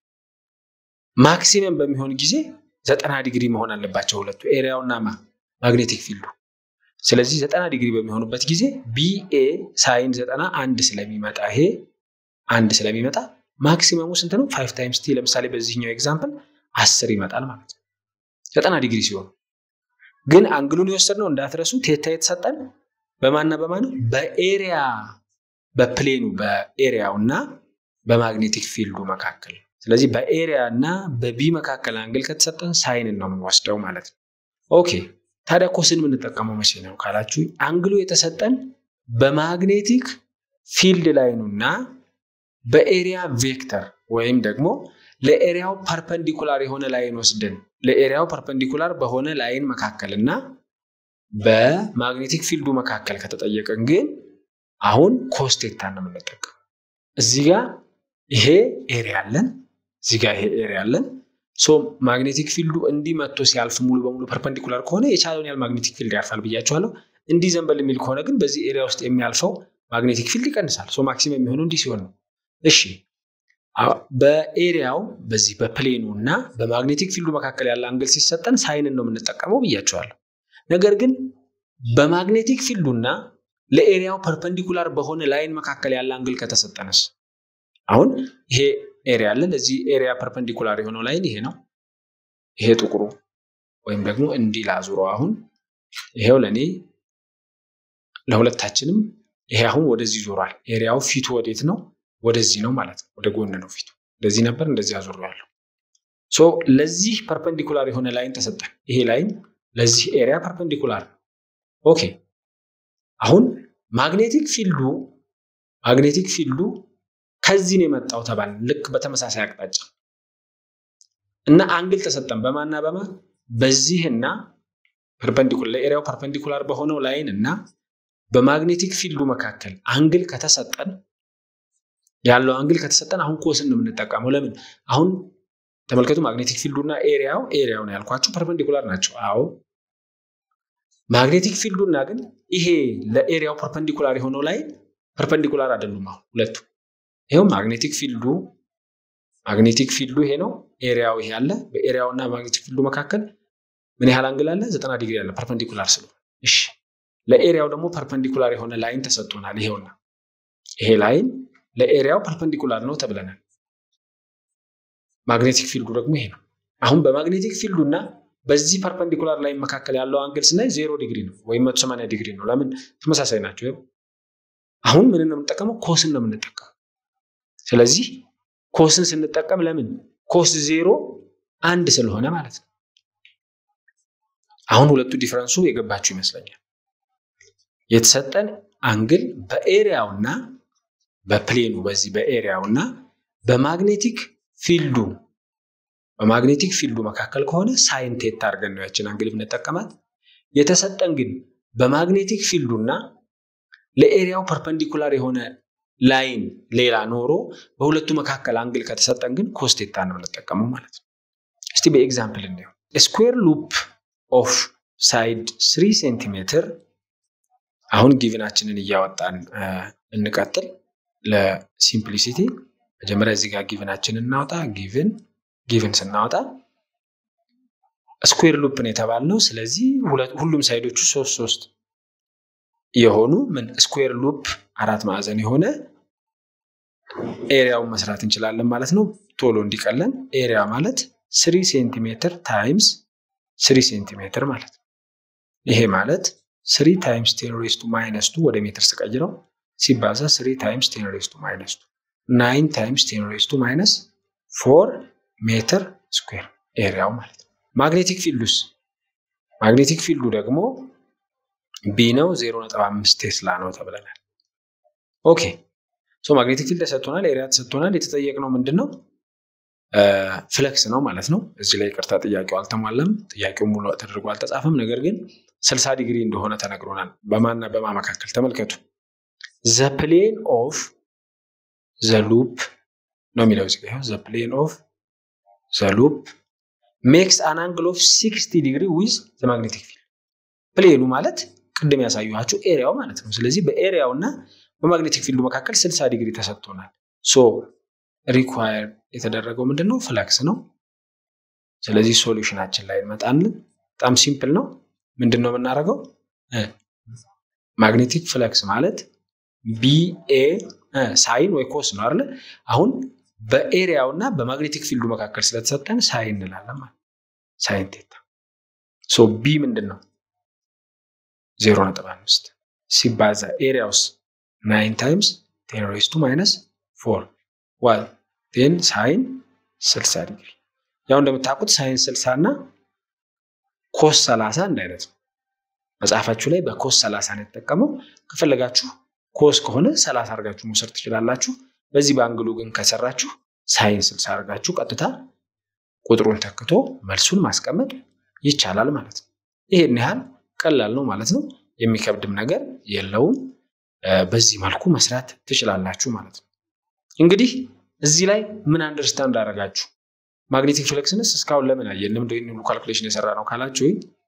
ማክሲመም በሚሆን ጊዜ ዘጠና ዲግሪ መሆን አለባቸው ሁለቱ ኤሪያውና ማግኔቲክ ፊልዱ። ስለዚህ ዘጠና ዲግሪ በሚሆኑበት ጊዜ ቢኤ ሳይን ዘጠና አንድ ስለሚመጣ ይሄ አንድ ስለሚመጣ ማክሲመሙ ስንት ነው? ፋይቭ ታይምስ ቲ ለምሳሌ በዚህኛው ኤግዛምፕል አስር ይመጣል ማለት ነው ዘጠና ዲግሪ ሲሆኑ። ግን አንግሉን የወሰድነው እንዳትረሱ ቴታ የተሰጠን በማና በማን በኤሪያ በፕሌኑ በኤሪያው እና በማግኔቲክ ፊልዱ መካከል ስለዚህ በኤሪያ እና በቢ መካከል አንግል ከተሰጠን ሳይንን ነው የምንወስደው ማለት ነው። ኦኬ ታዲያ ኮስን የምንጠቀመው መቼ ነው ካላችሁ አንግሉ የተሰጠን በማግኔቲክ ፊልድ ላይኑ እና በኤሪያ ቬክተር ወይም ደግሞ ለኤሪያው ፐርፐንዲኩላር የሆነ ላይን ወስደን ለኤሪያው ፐርፐንዲኩላር በሆነ ላይን መካከል እና በማግኔቲክ ፊልዱ መካከል ከተጠየቀን ግን አሁን ኮስቴታ ነው የምንጠቀም። እዚህ ጋር ይሄ ኤሪያ አለን፣ እዚህ ጋር ይሄ ኤሪያ አለን። ሶ ማግኔቲክ ፊልዱ እንዲህ መጥቶ ሲያልፍ ሙሉ በሙሉ ፐርፐንዲኩላር ከሆነ የቻለውን ያህል ማግኔቲክ ፊልድ ያልፋል ብያቸዋለሁ። እንዲህ ዘንበል የሚል ከሆነ ግን በዚህ ኤሪያ ውስጥ የሚያልፈው ማግኔቲክ ፊልድ ይቀንሳል። ሶ ማክሲመም የሚሆነው እንዲህ ሲሆን ነው። እሺ በኤሪያው በዚህ በፕሌኑ እና በማግኔቲክ ፊልዱ መካከል ያለ አንግል ሲሰጠን ሳይንን ነው የምንጠቀመው ብያቸዋለሁ። ነገር ግን በማግኔቲክ ፊልዱ እና ለኤሪያው ፐርፐንዲኩላር በሆነ ላይን መካከል ያለ አንግል ከተሰጠንስ አሁን ይሄ ኤሪያ አለ። ለዚህ ኤሪያ ፐርፐንዲኩላር የሆነው ላይን ይሄ ነው። ይሄ ጥቁሩ ወይም ደግሞ እንዲህ ላዙሮ አሁን ይሄው ለእኔ ለሁለታችንም ይሄ አሁን ወደዚህ ዞሯል። ኤሪያው ፊቱ ወዴት ነው? ወደዚህ ነው ማለት ነው። ወደ ጎን ነው ፊቱ። እንደዚህ ነበር፣ እንደዚህ አዞሬዋለሁ። ሶ ለዚህ ፐርፐንዲኩላር የሆነ ላይን ተሰጠን። ይሄ ላይን ለዚህ ኤሪያ ፐርፐንዲኩላር ነው። ኦኬ አሁን ማግኔቲክ ፊልዱ ማግኔቲክ ፊልዱ ከዚህ ነው የመጣው ተባል ልክ በተመሳሳይ አቅጣጫ እና አንግል ተሰጠን በማና በማ በዚህና ፐርፐንዲኩላር ለኤሪያው ፐርፐንዲኩላር በሆነው ላይን እና በማግኔቲክ ፊልዱ መካከል አንግል ከተሰጠን ያለው አንግል ከተሰጠን አሁን ኮስን ነው የምንጠቀመው። ለምን አሁን ተመልከቱ፣ ማግኔቲክ ፊልዱ እና ኤሪያው ኤሪያው ነው ያልኳችሁ ፐርፐንዲኩላር ናቸው። አዎ ማግኔቲክ ፊልዱ እና ግን ይሄ ለኤሪያው ፐርፐንዲኩላር የሆነው ላይን ፐርፐንዲኩላር አይደሉም። አሁን ሁለቱ ይኸው ማግኔቲክ ፊልዱ ማግኔቲክ ፊልዱ ይሄ ነው፣ ኤሪያው ይሄ አለ። በኤሪያው እና ማግኔቲክ ፊልዱ መካከል ምን ያህል አንግል አለ? ዘጠና ዲግሪ አለ ፐርፐንዲኩላር ስለሆነ። እሺ ለኤሪያው ደግሞ ፐርፐንዲኩላር የሆነ ላይን ተሰጥቶናል። ይሄውና ይሄ ላይን ለኤሪያው ፐርፐንዲኩላር ነው ተብለናል። ማግኔቲክ ፊልዱ ደግሞ ይሄ ነው። አሁን በማግኔቲክ ፊልዱ እና በዚህ ፐርፐንዲኩላር ላይን መካከል ያለው አንግል ስናይ ዜሮ ዲግሪ ነው ወይም መቶ ሰማንያ ዲግሪ ነው። ለምን ተመሳሳይ ናቸው። አሁን ምን ነው የምንጠቀመው? ኮስን ነው የምንጠቀመው። ስለዚህ ኮስን ስንጠቀም ለምን ኮስ ዜሮ አንድ ስለሆነ ማለት ነው። አሁን ሁለቱ ዲፈረንሱ የገባችሁ ይመስለኛል። የተሰጠን አንግል በኤሪያውና በፕሌኑ በዚህ በኤሪያውና በማግኔቲክ ፊልዱ በማግኔቲክ ፊልዱ መካከል ከሆነ ሳይን ቴታ አድርገን ነው ያችን አንግል ብንጠቀማት። የተሰጠን ግን በማግኔቲክ ፊልዱና ለኤሪያው ፐርፐንዲኩላር የሆነ ላይን ሌላ ኖሮ በሁለቱ መካከል አንግል ከተሰጠን ግን ኮስቴታ ነው የምንጠቀመው ማለት ነው። እስቲ በኤግዛምፕል እንየው። ስኩዌር ሉፕ ኦፍ ሳይድ ስሪ ሴንቲሜትር አሁን ጊቭናችንን እያወጣን እንቀጥል። ለሲምፕሊሲቲ መጀመሪያ እዚህ ጋር ጊቭናችንን እናውጣ። ጊቭን ጊቭን ስናወጣ ስኩዌር ሉፕን የተባልነው ስለዚህ ሁሉም ሳይዶቹ ሶስት ሶስት የሆኑ ምን ስኩዌር ሉፕ አራት ማዕዘን የሆነ ኤሪያውን መስራት እንችላለን ማለት ነው። ቶሎ እንዲቀለን ኤሪያ ማለት ስሪ ሴንቲሜትር ታይምስ ስሪ ሴንቲሜትር ማለት ነው። ይሄ ማለት ስሪ ታይምስ ቴን ሬስ ቱ ማይነስ ቱ ወደ ሜትር ስቀይረው ሲባዛ ስሪ ታይምስ ቴን ሬስ ቱ ማይነስ ቱ ናይን ታይምስ ቴን ሬስ ቱ ማይነስ ፎር ሜትር ስኩዌር ኤሪያው ማለት ነው። ማግኔቲክ ፊልዱስ ማግኔቲክ ፊልዱ ደግሞ ቢ ነው፣ ዜሮ ነጥብ አምስት ቴስላ ነው ተብለናል። ኦኬ ሶ ማግኔቲክ ፊልድ ተሰጥቶናል፣ ኤሪያ ተሰጥቶናል። የተጠየቅነው ምንድን ነው? ፍለክስ ነው ማለት ነው። እዚህ ላይ ቅርታ ጥያቄው አልተሟላም። ጥያቄው ሙሉ ተደርጎ አልተጻፈም። ነገር ግን ስልሳ ዲግሪ እንደሆነ ተነግሮናል። በማና በማ መካከል ተመልከቱ። ዘ ፕሌን ኦፍ ዘ ሉፕ ነው የሚለው እዚህ ጋር ዘ ፕሌን ኦፍ ዘ ሉፕ ሜክስ አን አንግል ኦፍ ሲክስቲ ዲግሪ ዊዝ ዘ ማግኔቲክ ፊልድ። ፕሌኑ ማለት ቅድም ያሳየኋችሁ ኤሪያው ማለት ነው። ስለዚህ በኤሪያው እና በማግኔቲክ ፊልዱ መካከል ስልሳ ዲግሪ ተሰጥቶናል። ሶ ሪኳየር የተደረገው ምንድን ነው? ፍለክስ ነው። ስለዚህ ሶሉሽናችን ላይ እንመጣለን። በጣም ሲምፕል ነው። ምንድን ነው የምናደርገው? ማግኔቲክ ፍለክስ ማለት ቢኤ ሳይን ወይ ኮስ ነው አይደለ? አሁን በኤሪያው እና በማግኔቲክ ፊልዱ መካከል ስለተሰጠን ሳይን እንላለን ማለት ሳይን ቴታ። ሶ ቢ ምንድን ነው? ዜሮ ነጥብ አምስት ሲባዛ ኤሪያውስ ናይን ታይምስ ቴን ሬስ ቱ ማይነስ ፎር ዋል ቴን ሳይን 60 ዲግሪ። ያው እንደምታውቁት ሳይን 60 እና ኮስ 30 አንድ አይነት ነው። መጽሐፋችሁ ላይ በኮስ 30 ነው የተጠቀመው። ከፈለጋችሁ ኮስ ከሆነ 30 አድርጋችሁ መውሰድ ትችላላችሁ። በዚህ በአንግሉ ግን ከሰራችሁ ሳይን 60 አድርጋችሁ ቀጥታ ቁጥሩን ተክቶ መልሱን ማስቀመጥ ይቻላል ማለት ነው። ይሄን ያህል ቀላል ነው ማለት ነው። የሚከብድም ነገር የለውም። በዚህ መልኩ መስራት ትችላላችሁ ማለት ነው። እንግዲህ እዚህ ላይ ምን አንደርስታንድ አደረጋችሁ? ማግኔቲክ ፍለክስንስ እስካሁን ለምን አየን? ለምንድን ነው ካልኩሌሽን የሰራ ነው ካላችሁ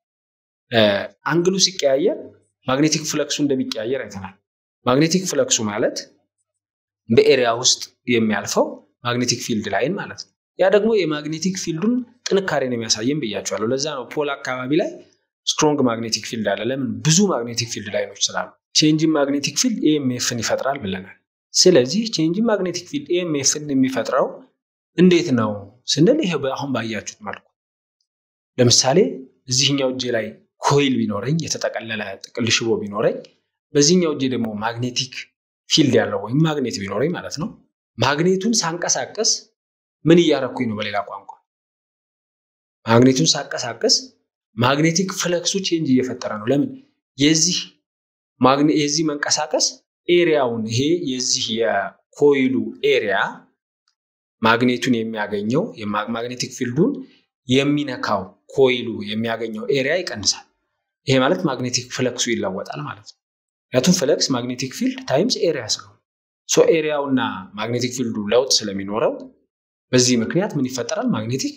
አንግሉ ሲቀያየር ማግኔቲክ ፍለክሱ እንደሚቀያየር አይተናል። ማግኔቲክ ፍለክሱ ማለት በኤሪያ ውስጥ የሚያልፈው ማግኔቲክ ፊልድ ላይን ማለት ነው። ያ ደግሞ የማግኔቲክ ፊልዱን ጥንካሬን የሚያሳየን ብያቸዋለሁ። ለዛ ነው ፖል አካባቢ ላይ ስትሮንግ ማግኔቲክ ፊልድ አለ። ለምን? ብዙ ማግኔቲክ ፊልድ ላይኖች ስላሉ። ቼንጅን ማግኔቲክ ፊልድ ኤኤምኤፍን ይፈጥራል ብለናል። ስለዚህ ቼንጅን ማግኔቲክ ፊልድ ኤኤምኤፍን የሚፈጥረው እንዴት ነው ስንል ይሄ አሁን ባያችሁት መልኩ ለምሳሌ እዚህኛው እጄ ላይ ኮይል ቢኖረኝ የተጠቀለለ ጥቅል ሽቦ ቢኖረኝ በዚህኛው እጄ ደግሞ ማግኔቲክ ፊልድ ያለው ወይም ማግኔት ቢኖረኝ ማለት ነው። ማግኔቱን ሳንቀሳቀስ ምን እያረኩኝ ነው? በሌላ ቋንቋ ማግኔቱን ሳንቀሳቀስ ማግኔቲክ ፍለክሱ ቼንጅ እየፈጠረ ነው። ለምን? የዚህ የዚህ መንቀሳቀስ ኤሪያውን ይሄ የዚህ የኮይሉ ኤሪያ ማግኔቱን የሚያገኘው ማግኔቲክ ፊልዱን የሚነካው ኮይሉ የሚያገኘው ኤሪያ ይቀንሳል። ይሄ ማለት ማግኔቲክ ፍለክሱ ይለወጣል ማለት ነው። ምክንያቱም ፍለክስ ማግኔቲክ ፊልድ ታይምስ ኤሪያ ስለሆነ ሶ ኤሪያውና ማግኔቲክ ፊልዱ ለውጥ ስለሚኖረው በዚህ ምክንያት ምን ይፈጠራል? ማግኔቲክ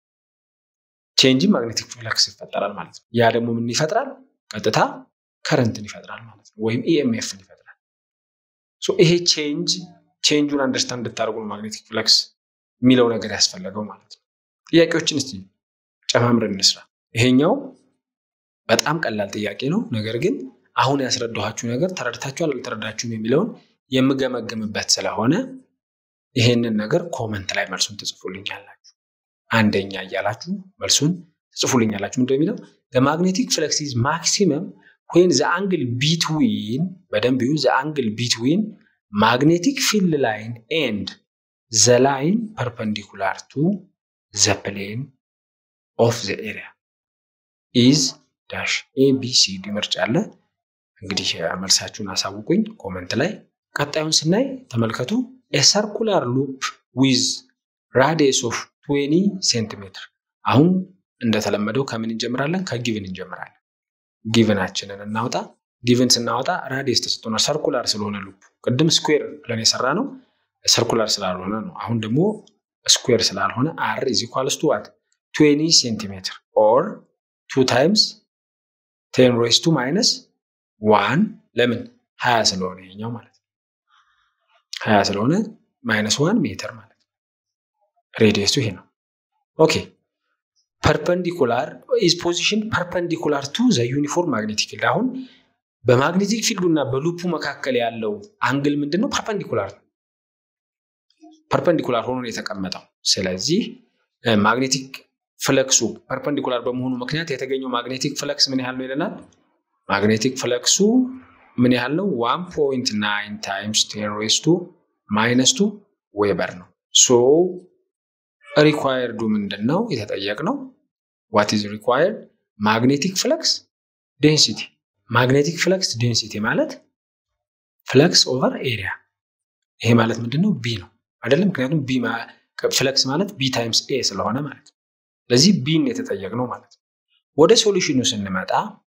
ቼንጅ ማግኔቲክ ፍለክስ ይፈጠራል ማለት ነው። ያ ደግሞ ምን ይፈጥራል? ቀጥታ ከረንትን ይፈጥራል ማለት ነው፣ ወይም ኢኤምኤፍን ይፈጥራል። ሶ ይሄ ቼንጅ ቼንጁን አንደርስታንድ እንድታደርጉ ነው ማግኔቲክ ፍለክስ የሚለው ነገር ያስፈለገው ማለት ነው። ጥያቄዎችን እስቲ ጨማምረን እንስራ። ይሄኛው በጣም ቀላል ጥያቄ ነው። ነገር ግን አሁን ያስረዳኋችሁ ነገር ተረድታችኋል አልተረዳችሁም የሚለውን የምገመግምበት ስለሆነ ይሄንን ነገር ኮመንት ላይ መልሱን ትጽፉልኛላችሁ። አንደኛ እያላችሁ መልሱን ትጽፉልኛላችሁ። ምንድን የሚለው ማግኔቲክ ፍለክስ ኢዝ ማክሲመም ወይን ዘ አንግል ቢትዊን በደንብ ዩ ዘ አንግል ቢትዊን ማግኔቲክ ፊልድ ላይን ኤንድ ዘ ላይን ፐርፐንዲኩላር ቱ ዘ ፕሌን ኦፍ ዘ ኤሪያ ኢዝ ዳሽ ኤቢሲዲ ምርጫ አለ። እንግዲህ መልሳችሁን አሳውቁኝ ኮመንት ላይ። ቀጣዩን ስናይ ተመልከቱ። የሰርኩላር ሉፕ ዊዝ ራዲየስ ኦፍ 20 ሴንቲሜትር። አሁን እንደተለመደው ከምን እንጀምራለን? ከጊቭን እንጀምራለን። ጊቭናችንን እናውጣ። ጊቭን ስናወጣ ራዲየስ ተሰጥቶናል። ሰርኩላር ስለሆነ ሉፕ ቅድም ስኩዌር ብለን የሰራ ነው ሰርኩላር ስላልሆነ ነው። አሁን ደግሞ ስኩዌር ስላልሆነ አር ኢዝ ኢኳልስ ቱ ዋት 20 ሴንቲሜትር ኦር ቱ ታይምስ ቴን ሮይስ ቱ ማይነስ ዋን ለምን ሀያ ስለሆነ ይሄኛው ማለት ነው። ሀያ ስለሆነ ማይነስ ዋን ሜትር ማለት ነው። ሬዲየሱ ይሄ ነው። ኦኬ ፐርፐንዲኩላር ኢዝ ፖዚሽን ፐርፐንዲኩላር ቱ ዘ ዩኒፎርም ማግኔቲክ ፊልድ። አሁን በማግኔቲክ ፊልዱ እና በሉፑ መካከል ያለው አንግል ምንድን ነው? ፐርፐንዲኩላር ነው። ፐርፐንዲኩላር ሆኖ ነው የተቀመጠው። ስለዚህ ማግኔቲክ ፍለክሱ ፐርፐንዲኩላር በመሆኑ ምክንያት የተገኘው ማግኔቲክ ፍለክስ ምን ያህል ነው ይለናል። ማግኔቲክ ፍለክሱ ምን ያህል ነው? ዋን ፖይንት ናይን ታይምስ ቴን ሬይዝ ቱ ማይነስ ቱ ዌበር ነው። ሶ ሪኳየርዱ ምንድን ነው የተጠየቅነው? ዋት ኢዝ ሪኳየርድ ማግኔቲክ ፍለክስ ዴንሲቲ። ማግኔቲክ ፍለክስ ዴንሲቲ ማለት ፍለክስ ኦቨር ኤሪያ። ይሄ ማለት ምንድን ነው? ቢ ነው አይደለም? ምክንያቱም ቢ ፍለክስ ማለት ቢ ታይምስ ኤ ስለሆነ ማለት ነው። ስለዚህ ቢን የተጠየቅነው ማለት ነው። ወደ ሶሉሽኑ ስንመጣ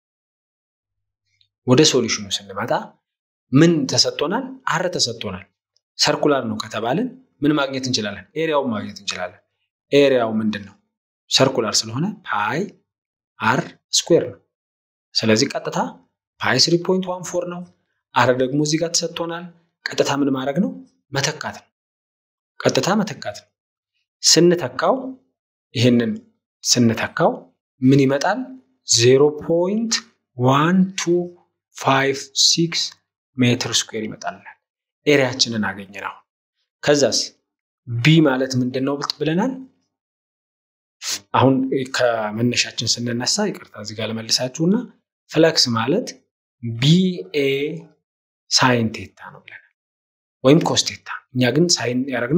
ወደ ሶሉሽኑ ስንመጣ ምን ተሰጥቶናል? አር ተሰጥቶናል። ሰርኩላር ነው ከተባልን ምን ማግኘት እንችላለን? ኤሪያውን ማግኘት እንችላለን። ኤሪያው ምንድን ነው? ሰርኩላር ስለሆነ ፓይ አር ስኩዌር ነው። ስለዚህ ቀጥታ ፓይ ስሪ ፖይንት ዋን ፎር ነው። አር ደግሞ እዚህ ጋር ተሰጥቶናል። ቀጥታ ምን ማድረግ ነው? መተካት ነው። ቀጥታ መተካት ነው። ስንተካው ይህንን ስንተካው ምን ይመጣል? ዜሮ ፖይንት ዋን ቱ ፋይቭ ሲክስ ሜትር ስኩዌር ይመጣልናል። ኤሪያችንን አገኘን። አሁን ከዛስ ቢ ማለት ምንድን ነው ብለናል? አሁን ከመነሻችን ስንነሳ ይቅርታ እዚህ ጋር ለመልሳችሁና ፍለክስ ማለት ቢኤ ሳይን ቴታ ነው ብለናል፣ ወይም ኮስቴታ። እኛ ግን ሳይን ያደረግነው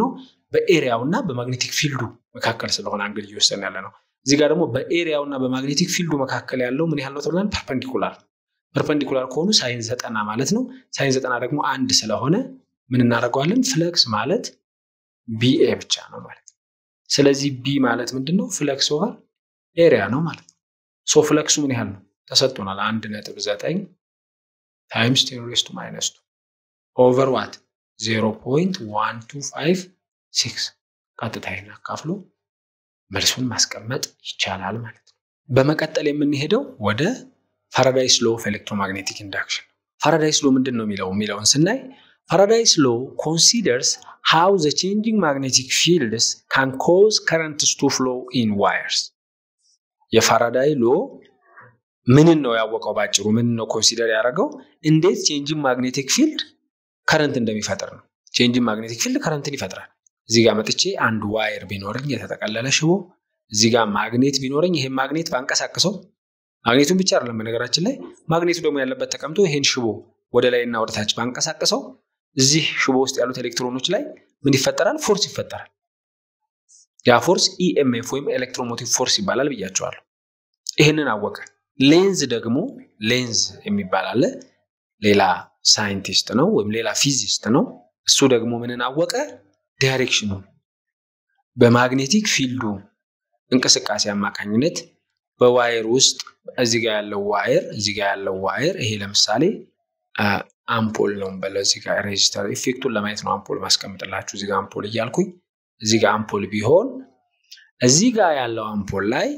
በኤሪያው እና በማግኔቲክ ፊልዱ መካከል ስለሆነ አንግል እየወሰን ያለ ነው። እዚህ ጋር ደግሞ በኤሪያው እና በማግኔቲክ ፊልዱ መካከል ያለው ምን ያህል ነው ተብሏል? ፐርፐንዲኩላር ፐርፐንዲኩላር ከሆኑ ሳይን ዘጠና ማለት ነው። ሳይን ዘጠና ደግሞ አንድ ስለሆነ ምን እናደርገዋለን? ፍለክስ ማለት ቢኤ ብቻ ነው ማለት ነው። ስለዚህ ቢ ማለት ምንድን ነው? ፍለክስ ኦቨር ኤሪያ ነው ማለት ነው። ሶ ፍለክሱ ምን ያህል ነው ተሰጥቶናል? አንድ ነጥብ ዘጠኝ ታይምስ ቴን ሬዝ ቱ ማይነስ ቱ ኦቨር ዋት ዜሮ ፖይንት ዋን ቱ ፋይቭ ሲክስ ቀጥታ ይህን አካፍሎ መልሱን ማስቀመጥ ይቻላል ማለት ነው። በመቀጠል የምንሄደው ወደ ፋራዳይስ ሎ ኦፍ ኤሌክትሮማግኔቲክ ኢንዳክሽን። ፋራዳይስ ሎ ምንድን ነው የሚለው የሚለውን ስናይ ፋራዳይስ ሎ ኮንሲደርስ ሃው ዘ ቼንጂንግ ማግኔቲክ ፊልድስ ካን ኮዝ ከረንትስ ቱ ፍሎ ኢን ዋየርስ። የፋራዳይ ሎ ምንን ነው ያወቀው? ባጭሩ ምንን ነው ኮንሲደር ያደረገው? እንዴት ቼንጂንግ ማግኔቲክ ፊልድ ከረንት እንደሚፈጥር ነው። ቼንጂንግ ማግኔቲክ ፊልድ ከረንትን ይፈጥራል። እዚህ ጋር መጥቼ አንድ ዋየር ቢኖረኝ የተጠቀለለ ሽቦ፣ እዚህ ጋር ማግኔት ቢኖረኝ ይሄን ማግኔት ባንቀሳቅሰው ማግኔቱን ብቻ አይደለም በነገራችን ላይ ማግኔቱ ደግሞ ያለበት ተቀምጦ ይሄን ሽቦ ወደ ላይ እና ወደ ታች ባንቀሳቅሰው እዚህ ሽቦ ውስጥ ያሉት ኤሌክትሮኖች ላይ ምን ይፈጠራል? ፎርስ ይፈጠራል። ያ ፎርስ ኢኤምኤፍ ወይም ኤሌክትሮሞቲቭ ፎርስ ይባላል ብያቸዋለሁ። ይህንን አወቀ። ሌንዝ ደግሞ ሌንዝ የሚባል አለ። ሌላ ሳይንቲስት ነው ወይም ሌላ ፊዚስት ነው። እሱ ደግሞ ምንን አወቀ? ዳይሬክሽኑ በማግኔቲክ ፊልዱ እንቅስቃሴ አማካኝነት በዋየር ውስጥ እዚህ ጋር ያለው ዋየር እዚህ ጋር ያለው ዋየር ይሄ ለምሳሌ አምፖል ነው በለው እዚህ ጋር ሬጂስተር ኢፌክቱን ለማየት ነው አምፖል ማስቀምጥላችሁ እዚህ ጋር አምፖል እያልኩኝ እዚህ ጋር አምፖል ቢሆን እዚህ ጋር ያለው አምፖል ላይ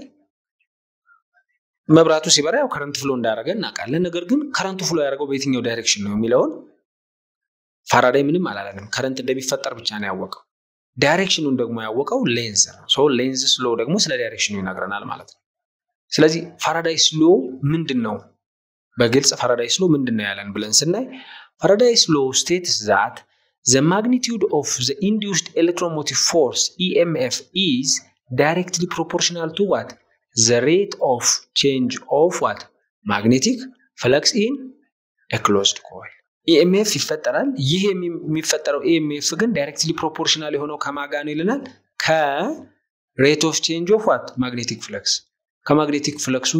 መብራቱ ሲበራ ያው ከረንት ፍሎ እንዳደረገ እናውቃለን። ነገር ግን ከረንቱ ፍሎ ያደረገው በየትኛው ዳይሬክሽን ነው የሚለውን ፋራዳይ ምንም አላለንም። ከረንት እንደሚፈጠር ብቻ ነው ያወቀው። ዳይሬክሽኑን ደግሞ ያወቀው ሌንዝ ነው። ሶ ሌንዝ ስሎ ደግሞ ስለ ዳይሬክሽኑ ይነግረናል ማለት ነው። ስለዚህ ፋራዳይ ስሎ ምንድን ነው? በግልጽ ፋራዳይ ስሎ ምንድን ነው ያለን ብለን ስናይ ፋራዳይ ስሎ ስቴትስ ዛት ዘ ማግኒቲዩድ ኦፍ ዘ ኢንዲዩስድ ኤሌክትሮሞቲቭ ፎርስ ኢኤምኤፍ ኢዝ ዳይሬክትሊ ፕሮፖርሽናል ቱ ዋት ዘ ሬት ኦፍ ቼንጅ ኦፍ ዋት ማግኔቲክ ፍለክስ ኢን ክሎዝድ ኮይል ኢኤምኤፍ ይፈጠራል። ይህ የሚፈጠረው ኢኤምኤፍ ግን ዳይሬክትሊ ፕሮፖርሽናል የሆነው ከማጋ ነው ይለናል። ከሬት ኦፍ ቼንጅ ኦፍ ዋት ማግኔቲክ ፍለክስ ከማግኔቲክ ፍለክሱ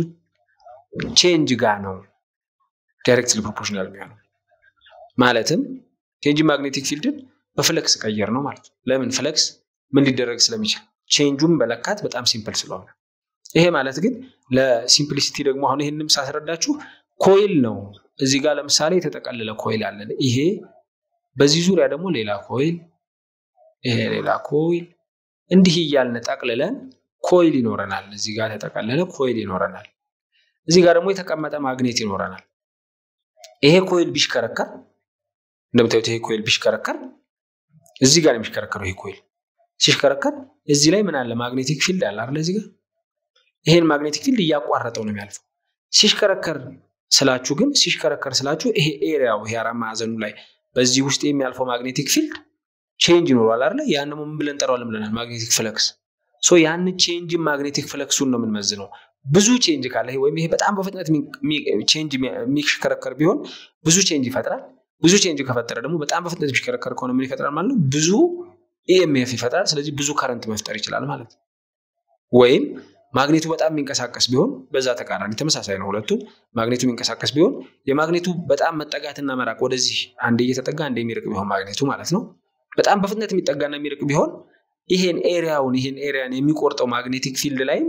ቼንጅ ጋር ነው ዳይሬክትሊ ፕሮፖርሽናል የሚሆነው። ማለትም ቼንጅ ማግኔቲክ ፊልድን በፍለክስ ቀየር ነው ማለት ነው። ለምን ፍለክስ ምን ሊደረግ ስለሚችል ቼንጁን በለካት በጣም ሲምፕል ስለሆነ። ይሄ ማለት ግን ለሲምፕሊሲቲ ደግሞ አሁን ይህንም ሳስረዳችሁ ኮይል ነው። እዚህ ጋር ለምሳሌ የተጠቀለለ ኮይል አለን። ይሄ በዚህ ዙሪያ ደግሞ ሌላ ኮይል፣ ይሄ ሌላ ኮይል፣ እንዲህ እያልን ጠቅልለን ኮይል ይኖረናል። እዚህ ጋር የተጠቀለለ ኮይል ይኖረናል። እዚህ ጋር ደግሞ የተቀመጠ ማግኔት ይኖረናል። ይሄ ኮይል ቢሽከረከር እንደምታዩት ይሄ ኮይል ቢሽከረከር እዚህ ጋር የሚሽከረከረው ይሄ ኮይል ሲሽከረከር እዚህ ላይ ምን አለ? ማግኔቲክ ፊልድ አለ አይደል? እዚህ ጋር ይሄን ማግኔቲክ ፊልድ እያቋረጠው ነው የሚያልፈው። ሲሽከረከር ስላችሁ ግን ሲሽከረከር ስላችሁ ይሄ ኤሪያው ይሄ አራት ማዕዘኑ ላይ በዚህ ውስጥ የሚያልፈው ማግኔቲክ ፊልድ ቼንጅ ይኖረዋል አይደል? ያን ምን ብለን እንጠራዋለን ብለናል? ማግኔቲክ ፍለክስ። ሶ ያን ቼንጅ ማግኔቲክ ፍለክሱን ነው የምንመዝነው። ብዙ ቼንጅ ካለ ወይም ይሄ በጣም በፍጥነት ቼንጅ የሚሽከረከር ቢሆን ብዙ ቼንጅ ይፈጥራል። ብዙ ቼንጅ ከፈጠረ ደግሞ በጣም በፍጥነት የሚሽከረከር ከሆነ ምን ይፈጥራል ማለት ነው? ብዙ ኢኤምኤፍ ይፈጥራል። ስለዚህ ብዙ ከረንት መፍጠር ይችላል ማለት ነው። ወይም ማግኔቱ በጣም የሚንቀሳቀስ ቢሆን በዛ ተቃራኒ ተመሳሳይ ነው። ሁለቱም ማግኔቱ የሚንቀሳቀስ ቢሆን የማግኔቱ በጣም መጠጋትና መራቅ ወደዚህ አንዴ እየተጠጋ አንዴ የሚርቅ ቢሆን ማግኔቱ ማለት ነው። በጣም በፍጥነት የሚጠጋና የሚርቅ ቢሆን ይሄን ኤሪያውን ይሄን ኤሪያን የሚቆርጠው ማግኔቲክ ፊልድ ላይም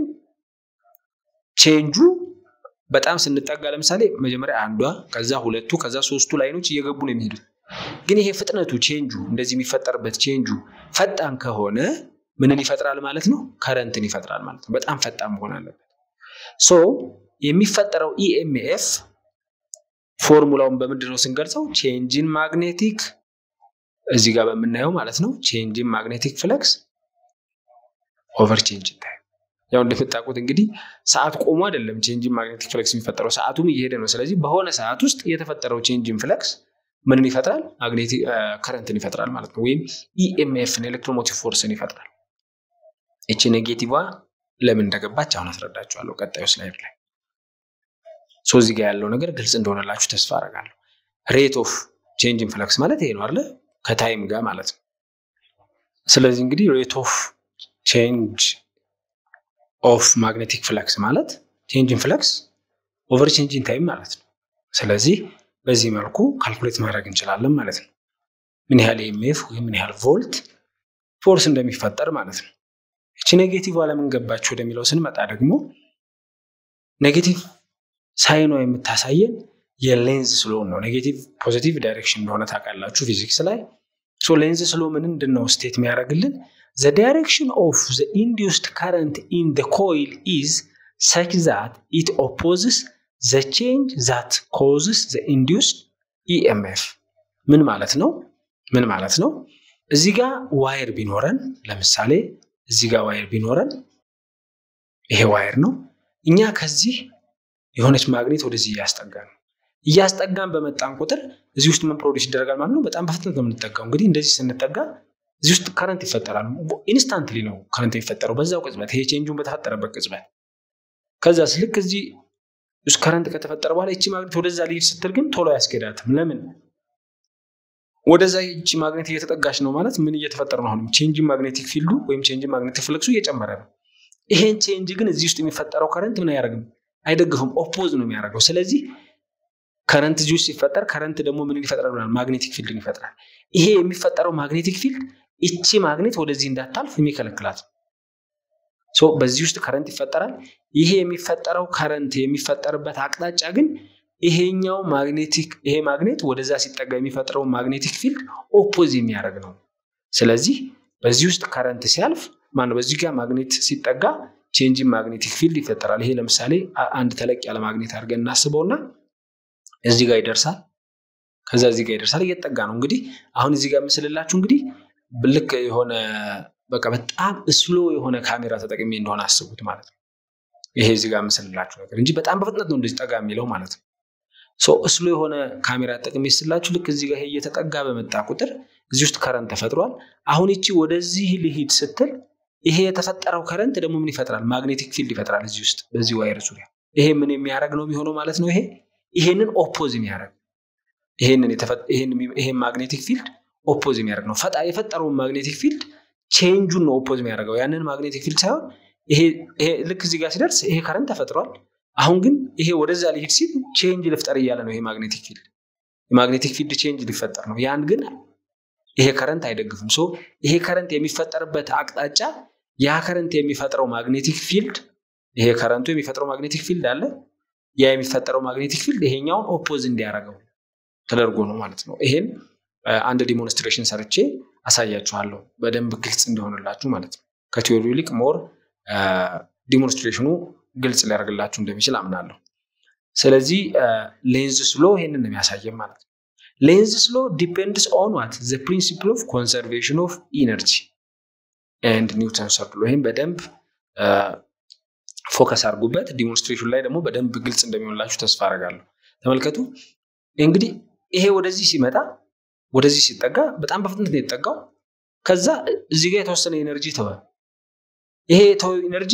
ቼንጁ በጣም ስንጠጋ ለምሳሌ መጀመሪያ አንዷ ከዛ ሁለቱ ከዛ ሶስቱ ላይኖች እየገቡ ነው የሚሄዱት። ግን ይሄ ፍጥነቱ ቼንጁ እንደዚህ የሚፈጠርበት ቼንጁ ፈጣን ከሆነ ምንን ይፈጥራል ማለት ነው? ከረንትን ይፈጥራል ማለት ነው። በጣም ፈጣን መሆን አለበት። ሶ የሚፈጠረው ኢኤምኤፍ ፎርሙላውን በምንድን ነው ስንገልጸው? ቼንጅን ማግኔቲክ እዚህ ጋር በምናየው ማለት ነው። ቼንጅን ማግኔቲክ ፍለክስ ኦቨር ቼንጅ ታይም። ያው እንደምታውቁት እንግዲህ ሰዓት ቆሞ አይደለም ቼንጅን ማግኔቲክ ፍለክስ የሚፈጠረው፣ ሰዓቱም እየሄደ ነው። ስለዚህ በሆነ ሰዓት ውስጥ የተፈጠረው ቼንጅን ፍለክስ ምንን ይፈጥራል? ማግኔቲክ ከረንትን ይፈጥራል ማለት ነው። ወይም ኢኤምኤፍን ኤሌክትሮሞቲቭ ፎርስን ይፈጥራል። ይቺ ኔጌቲቭዋ ለምን እንደገባች አሁን አስረዳችኋለሁ ቀጣዩ ስላይድ ላይ። ሶ እዚህ ጋር ያለው ነገር ግልጽ እንደሆነላችሁ ተስፋ አደርጋለሁ። ሬት ኦፍ ቼንጅን ፍለክስ ማለት ይሄ ነው አይደለ? ከታይም ጋር ማለት ነው። ስለዚህ እንግዲህ ሬት ኦፍ ቼንጅ ኦፍ ማግኔቲክ ፍለክስ ማለት ቼንጅን ፍለክስ ኦቨር ቼንጅን ታይም ማለት ነው። ስለዚህ በዚህ መልኩ ካልኩሌት ማድረግ እንችላለን ማለት ነው። ምን ያህል ኤምኤፍ ወይም ምን ያህል ቮልት ፎርስ እንደሚፈጠር ማለት ነው። እቺ ኔጌቲቭ ለምን ገባች ወደሚለው ስንመጣ ደግሞ ኔጌቲቭ ሳይኗ የምታሳየን የሌንዝ ስሎን ነው። ኔጌቲቭ ፖዚቲቭ ዳይሬክሽን እንደሆነ ታውቃላችሁ ፊዚክስ ላይ። ሶ ሌንዝ ስሎ ምንድን ነው ስቴት የሚያደርግልን ዘ ዳይሬክሽን ኦፍ ዘ ኢንዲዩስድ ከረንት ኢን ዘ ኮይል ኢዝ ሰች ዛት ኢት ኦፖዝስ ዘ ቼንጅ ዛት ኮዝስ ዘ ኢንዲዩስድ ኢኤምኤፍ። ምን ማለት ነው? ምን ማለት ነው? እዚህ ጋር ዋየር ቢኖረን ለምሳሌ እዚህ ጋር ዋየር ቢኖረን ይሄ ዋየር ነው። እኛ ከዚህ የሆነች ማግኔት ወደዚህ እያስጠጋን ነው። እያስጠጋን በመጣን ቁጥር እዚህ ውስጥ ምን ፕሮዲስ ይደረጋል ማለት ነው። በጣም በፍጥነት ነው የምንጠጋው። እንግዲህ እንደዚህ ስንጠጋ እዚህ ውስጥ ከረንት ይፈጠራል። ኢንስታንትሊ ነው ከረንት የሚፈጠረው በዛው ቅጽበት፣ ይሄ ቼንጁን በተፈጠረበት ቅጽበት። ከዛስ ልክ እዚህ ውስጥ ከረንት ከተፈጠረ በኋላ ይቺ ማግኔት ወደዛ ሊሄድ ስትል ግን ቶሎ አያስኬዳትም። ለምን? ወደዛ ይቺ ማግኔት እየተጠጋች ነው ማለት ምን እየተፈጠረ ነው? አሁንም ቼንጅን ማግኔቲክ ፊልዱ ወይም ቼንጅን ማግኔቲክ ፍለክሱ እየጨመረ ነው። ይሄን ቼንጅ ግን እዚህ ውስጥ የሚፈጠረው ከረንት ምን አያደርግም? አይደግፍም። ኦፖዝ ነው የሚያደርገው። ስለዚህ ከረንት እዚህ ውስጥ ሲፈጠር ከረንት ደግሞ ምን ይፈጥራል? ማግኔቲክ ፊልድን ይፈጥራል። ይሄ የሚፈጠረው ማግኔቲክ ፊልድ ይቺ ማግኔት ወደዚህ እንዳታልፍ የሚከለክላት ሶ በዚህ ውስጥ ከረንት ይፈጠራል። ይሄ የሚፈጠረው ከረንት የሚፈጠርበት አቅጣጫ ግን ይሄኛው ማግኔቲክ ይሄ ማግኔት ወደዛ ሲጠጋ የሚፈጥረው ማግኔቲክ ፊልድ ኦፖዝ የሚያደርግ ነው። ስለዚህ በዚህ ውስጥ ከረንት ሲያልፍ ማነው በዚህ ጋር ማግኔት ሲጠጋ ቼንጅን ማግኔቲክ ፊልድ ይፈጠራል። ይሄ ለምሳሌ አንድ ተለቅ ያለ ማግኔት አድርገን እናስበውና እዚህ ጋር ይደርሳል። ከዛ እዚህ ጋር ይደርሳል። እየተጠጋ ነው። እንግዲህ አሁን እዚህ ጋር ምስልላችሁ እንግዲህ ልክ የሆነ በቃ በጣም ስሎ የሆነ ካሜራ ተጠቅሜ እንደሆነ አስቡት ማለት ነው። ይሄ እዚህ ጋር ምስልላችሁ ነገር እንጂ በጣም በፍጥነት ነው እንደዚህ ጠጋ የሚለው ማለት ነው። ስሎ የሆነ ካሜራ ተጠቅሜ ስላችሁ ልክ እዚህ ጋር ይሄ እየተጠጋ በመጣ ቁጥር እዚህ ውስጥ ከረንት ተፈጥሯል። አሁን ይቺ ወደዚህ ልሂድ ስትል ይሄ የተፈጠረው ከረንት ደግሞ ምን ይፈጥራል? ማግኔቲክ ፊልድ ይፈጥራል እዚህ ውስጥ በዚህ ዋየር ዙሪያ። ይሄ ምን የሚያደርግ ነው የሚሆነው ማለት ነው። ይሄ ይሄንን ኦፖዝ የሚያደርግ ይሄን ማግኔቲክ ፊልድ ኦፖዝ የሚያደርግ ነው። ፈጣ የፈጠረውን ማግኔቲክ ፊልድ ቼንጁን ነው ኦፖዝ የሚያደርገው ያንን ማግኔቲክ ፊልድ ሳይሆን ይሄ ልክ እዚህ ጋር ሲደርስ ይሄ ከረንት ተፈጥሯል። አሁን ግን ይሄ ወደዛ ሊሄድ ሲል ቼንጅ ልፍጠር እያለ ነው። ይሄ ማግኔቲክ ፊልድ የማግኔቲክ ፊልድ ቼንጅ ሊፈጠር ነው። ያን ግን ይሄ ከረንት አይደግፍም። ሶ ይሄ ከረንት የሚፈጠርበት አቅጣጫ ያ ከረንት የሚፈጥረው ማግኔቲክ ፊልድ ይሄ ከረንቱ የሚፈጥረው ማግኔቲክ ፊልድ አለ። ያ የሚፈጠረው ማግኔቲክ ፊልድ ይሄኛውን ኦፖዝ እንዲያደርገው ተደርጎ ነው ማለት ነው። ይሄን አንድ ዲሞንስትሬሽን ሰርቼ አሳያችኋለሁ በደንብ ግልጽ እንዲሆንላችሁ ማለት ነው። ከቲዮሪ ይልቅ ሞር ዲሞንስትሬሽኑ ግልጽ ሊያደርግላችሁ እንደሚችል አምናለሁ። ስለዚህ ሌንዝ ስሎ ይሄንን ነው የሚያሳየን ማለት ነው። ሌንዝ ስሎ ዲፔንድስ ኦን ዋት ዘ ፕሪንሲፕል ኦፍ ኮንሰርቬሽን ኦፍ ኢነርጂ ኤንድ ኒውተን ሰርድ ሎ ይህም በደንብ ፎከስ አድርጉበት። ዲሞንስትሬሽን ላይ ደግሞ በደንብ ግልጽ እንደሚሆንላችሁ ተስፋ አደርጋለሁ። ተመልከቱ እንግዲህ ይሄ ወደዚህ ሲመጣ ወደዚህ ሲጠጋ በጣም በፍጥነት ነው የተጠጋው። ከዛ እዚህ ጋር የተወሰነ ኤነርጂ ተወ። ይሄ የተወ ኤነርጂ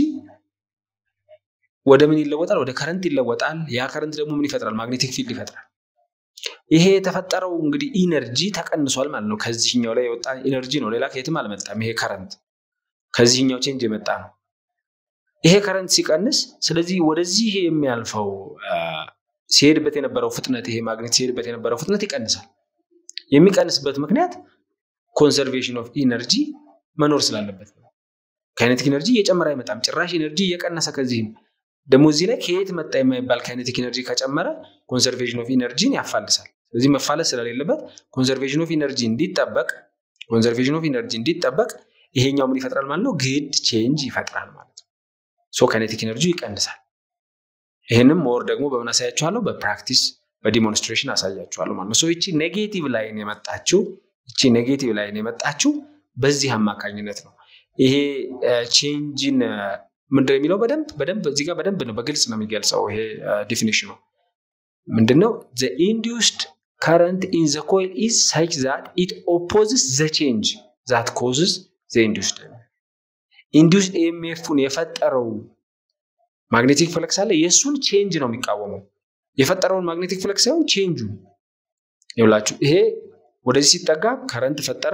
ወደ ምን ይለወጣል? ወደ ከረንት ይለወጣል። ያ ከረንት ደግሞ ምን ይፈጥራል? ማግኔቲክ ፊልድ ይፈጥራል። ይሄ የተፈጠረው እንግዲህ ኢነርጂ ተቀንሷል ማለት ነው። ከዚህኛው ላይ የወጣ ኢነርጂ ነው፣ ሌላ ከየትም አልመጣም። ይሄ ከረንት ከዚህኛው ቼንጅ የመጣ ነው። ይሄ ከረንት ሲቀንስ፣ ስለዚህ ወደዚህ የሚያልፈው ሲሄድበት የነበረው ፍጥነት ይሄ ማግኔት ሲሄድበት የነበረው ፍጥነት ይቀንሳል። የሚቀንስበት ምክንያት ኮንሰርቬሽን ኦፍ ኢነርጂ መኖር ስላለበት ነው። ካይኔቲክ ኢነርጂ እየጨመረ አይመጣም፣ ጭራሽ ኢነርጂ እየቀነሰ ከዚህም ደግሞ እዚህ ላይ ከየት መጣ የማይባል ካይኔቲክ ኢነርጂ ከጨመረ ኮንሰርቬሽን ኦፍ ኢነርጂን ያፋልሳል። ስለዚህ መፋለስ ስለሌለበት ኮንሰርቬሽን ኦፍ ኢነርጂ እንዲጠበቅ ኮንሰርቬሽን ኦፍ ኢነርጂ እንዲጠበቅ ይሄኛው ምን ይፈጥራል ማለት ነው? ግድ ቼንጅ ይፈጥራል ማለት ነው። ሶ ካይኔቲክ ኢነርጂ ይቀንሳል። ይህንም ሞር ደግሞ በምን አሳያችኋለሁ? በፕራክቲስ በዲሞንስትሬሽን አሳያችኋለሁ ማለት ነው። ሶ ይቺ ኔጌቲቭ ላይን የመጣችው ይቺ ኔጌቲቭ ላይን የመጣችው በዚህ አማካኝነት ነው። ይሄ ቼንጅን ምንድን ነው የሚለው በደንብ በደንብ እዚህ ጋር በደንብ ነው በግልጽ ነው የሚገልጸው። ይሄ ዲፊኒሽኑ ምንድነው? ዘ ኢንዲዩስድ ከረንት ኢን ዘ ኮይል ኢዝ ሳች ዛት ኢት ኦፖዝስ ዘ ቼንጅ ዛት ኮዝስ ዘ ኢንዲዩስድ ኢንዲዩስድ ኤምኤፉን የፈጠረው ማግኔቲክ ፍለክስ አለ። የእሱን ቼንጅ ነው የሚቃወመው የፈጠረውን ማግኔቲክ ፍለክስ ሳይሆን ቼንጁ ይብላችሁ። ይሄ ወደዚህ ሲጠጋ ከረንት ፈጠረ።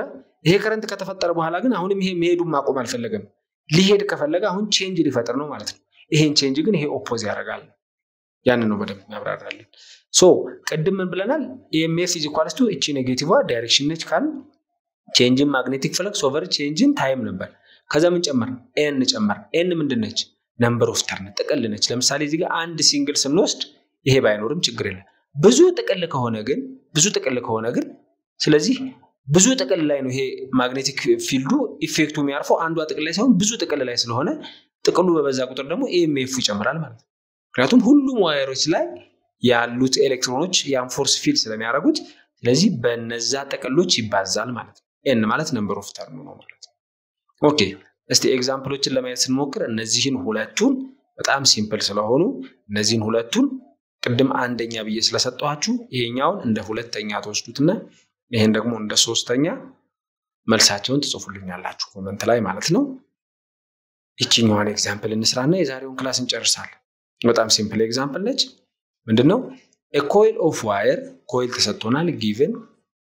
ይሄ ከረንት ከተፈጠረ በኋላ ግን አሁንም ይሄ መሄዱን ማቆም አልፈለገም። ሊሄድ ከፈለገ አሁን ቼንጅ ሊፈጥር ነው ማለት ነው። ይሄን ቼንጅ ግን ይሄ ኦፖዝ ያደርጋል። ያንን ነው በደንብ ያብራራልን። ሶ ቅድም ምን ብለናል? ኢኤምኤፍ ኢዝ ኢኳልስ ቱ እቺ ኔጌቲቭ ዳይሬክሽን ነች ካል ቼንጅን ማግኔቲክ ፍለክስ ኦቨር ቼንጅን ታይም ነበር። ከዛ ምን ጨመር? ኤን ጨመር። ኤን ምንድን ነች? ነምበር ኦፍ ተርን ጥቅል ነች። ለምሳሌ እዚህ ጋር አንድ ሲንግል ስንወስድ ይሄ ባይኖርም ችግር የለም። ብዙ ጥቅል ከሆነ ግን ብዙ ጥቅል ከሆነ ግን ስለዚህ ብዙ ጥቅል ላይ ነው ይሄ ማግኔቲክ ፊልዱ ኢፌክቱ የሚያርፈው አንዷ ጥቅል ላይ ሳይሆን ብዙ ጥቅል ላይ ስለሆነ ጥቅሉ በበዛ ቁጥር ደግሞ ኢኤምኤፉ ይጨምራል ማለት ነው። ምክንያቱም ሁሉም ዋየሮች ላይ ያሉት ኤሌክትሮኖች ያን ፎርስ ፊልድ ስለሚያደርጉት ስለዚህ በነዛ ጥቅሎች ይባዛል ማለት ነው። ኤን ማለት ነምበር ኦፍ ተርም ነው ማለት ነው። ኦኬ እስቲ ኤግዛምፕሎችን ለማየት ስንሞክር እነዚህን ሁለቱን በጣም ሲምፕል ስለሆኑ እነዚህን ሁለቱን ቅድም አንደኛ ብዬ ስለሰጠኋችሁ ይሄኛውን እንደ ሁለተኛ ትወስዱትና ይሄን ደግሞ እንደ ሶስተኛ መልሳቸውን ትጽፉልኛላችሁ ኮመንት ላይ ማለት ነው። ይችኛዋን ኤግዛምፕል እንስራና የዛሬውን ክላስ እንጨርሳለን። በጣም ሲምፕል ኤግዛምፕል ነች። ምንድን ነው? ኮይል ኦፍ ዋየር ኮይል ተሰጥቶናል። ጊቭን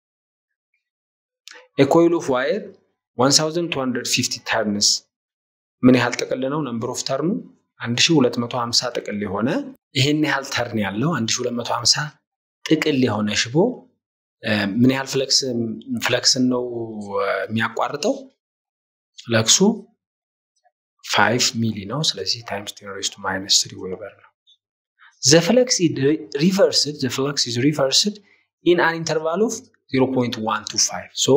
ኮይል ኦፍ ዋየር 1250 ተርንስ ምን ያህል ጥቅል ነው? ነምበር ኦፍ ተርኑ 1250 ጥቅል የሆነ ይህን ያህል ተርን ያለው 1250 ጥቅል የሆነ ሽቦ ምን ያህል ፍለክስን ነው የሚያቋርጠው? ፍለክሱ ፋይቭ ሚሊ ነው። ስለዚህ ታይምስ ቴን ሬዝ ቱ ማይነስ ትሪ ዌበር ነው። ዘ ፍለክስ ሪቨርስድ ዘ ፍለክስ ኢዝ ሪቨርስድ ኢን አን ኢንተርቫል ኦፍ 0.125 ሶ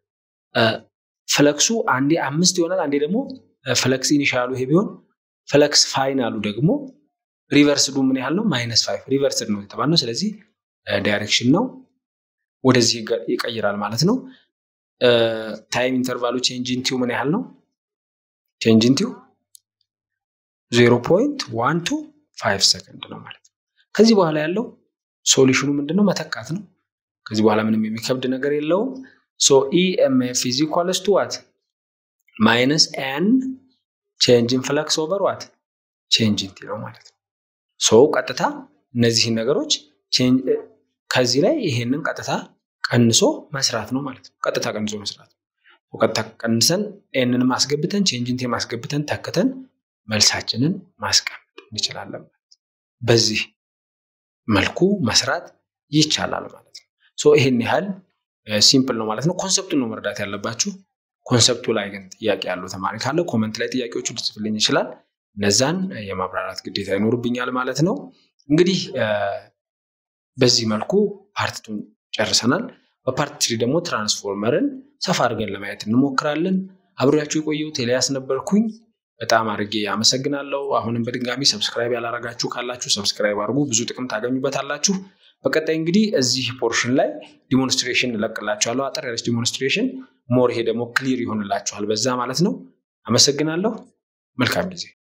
ፍለክሱ አንዴ አምስት ይሆናል፣ አንዴ ደግሞ ፍለክስ ኢኒሻሉ ይሄ ቢሆን ፍለክስ ፋይናሉ ደግሞ ሪቨርስዱ ምን ያህል ነው? ማይነስ ፋይቭ ሪቨርስድ ነው የተባልነው። ስለዚህ ዳይሬክሽን ነው ወደዚህ ይቀይራል ማለት ነው። ታይም ኢንተርቫሉ ቼንጅ ኢንቲው ምን ያህል ነው? ቼንጅ ኢንቲው ዜሮ ፖይንት ዋን ቱ ፋይቭ ሰከንድ ነው ማለት ነው። ከዚህ በኋላ ያለው ሶሉሽኑ ምንድነው? መተካት ነው። ከዚህ በኋላ ምንም የሚከብድ ነገር የለውም። ሶ ኢኤምኤፍ ኢዝ ኢኳልስ ቱ ዋት ማይነስ ኤን ቼንጅ ኢን ፍለክስ ኦቨር ዋት ቼንጅ ኢንቲ ነው ማለት ነው። ሶ ቀጥታ እነዚህን ነገሮች ከዚህ ላይ ይሄንን ቀጥታ ቀንሶ መስራት ነው ማለት ነው። ቀጥታ ቀንሶ መስራት ነው። ቀጥታ ቀንሰን ኤንን ማስገብተን ቼንጅንቴ ማስገብተን ተክተን መልሳችንን ማስቀመጥ እንችላለን ማለት ነው። በዚህ መልኩ መስራት ይቻላል ማለት ነው። ሶ ይሄን ያህል ሲምፕል ነው ማለት ነው። ኮንሰፕቱን ነው መረዳት ያለባችሁ። ኮንሰፕቱ ላይ ግን ጥያቄ ያለው ተማሪ ካለ ኮመንት ላይ ጥያቄዎቹ ልጽፍልኝ ይችላል። እነዛን የማብራራት ግዴታ ይኖርብኛል ማለት ነው። እንግዲህ በዚህ መልኩ ፓርትቱን ጨርሰናል። በፓርት ትሪ ደግሞ ትራንስፎርመርን ሰፋ አድርገን ለማየት እንሞክራለን። አብሬያችሁ የቆየሁት ኤልያስ ነበርኩኝ። በጣም አድርጌ አመሰግናለሁ። አሁንም በድጋሚ ሰብስክራይብ ያላረጋችሁ ካላችሁ ሰብስክራይብ አድርጉ፣ ብዙ ጥቅም ታገኙበታላችሁ። በቀጣይ እንግዲህ እዚህ ፖርሽን ላይ ዲሞንስትሬሽን እለቅላችኋለሁ፣ አጠር ያለች ዲሞንስትሬሽን። ሞር ይሄ ደግሞ ክሊር ይሆንላችኋል በዛ ማለት ነው። አመሰግናለሁ። መልካም ጊዜ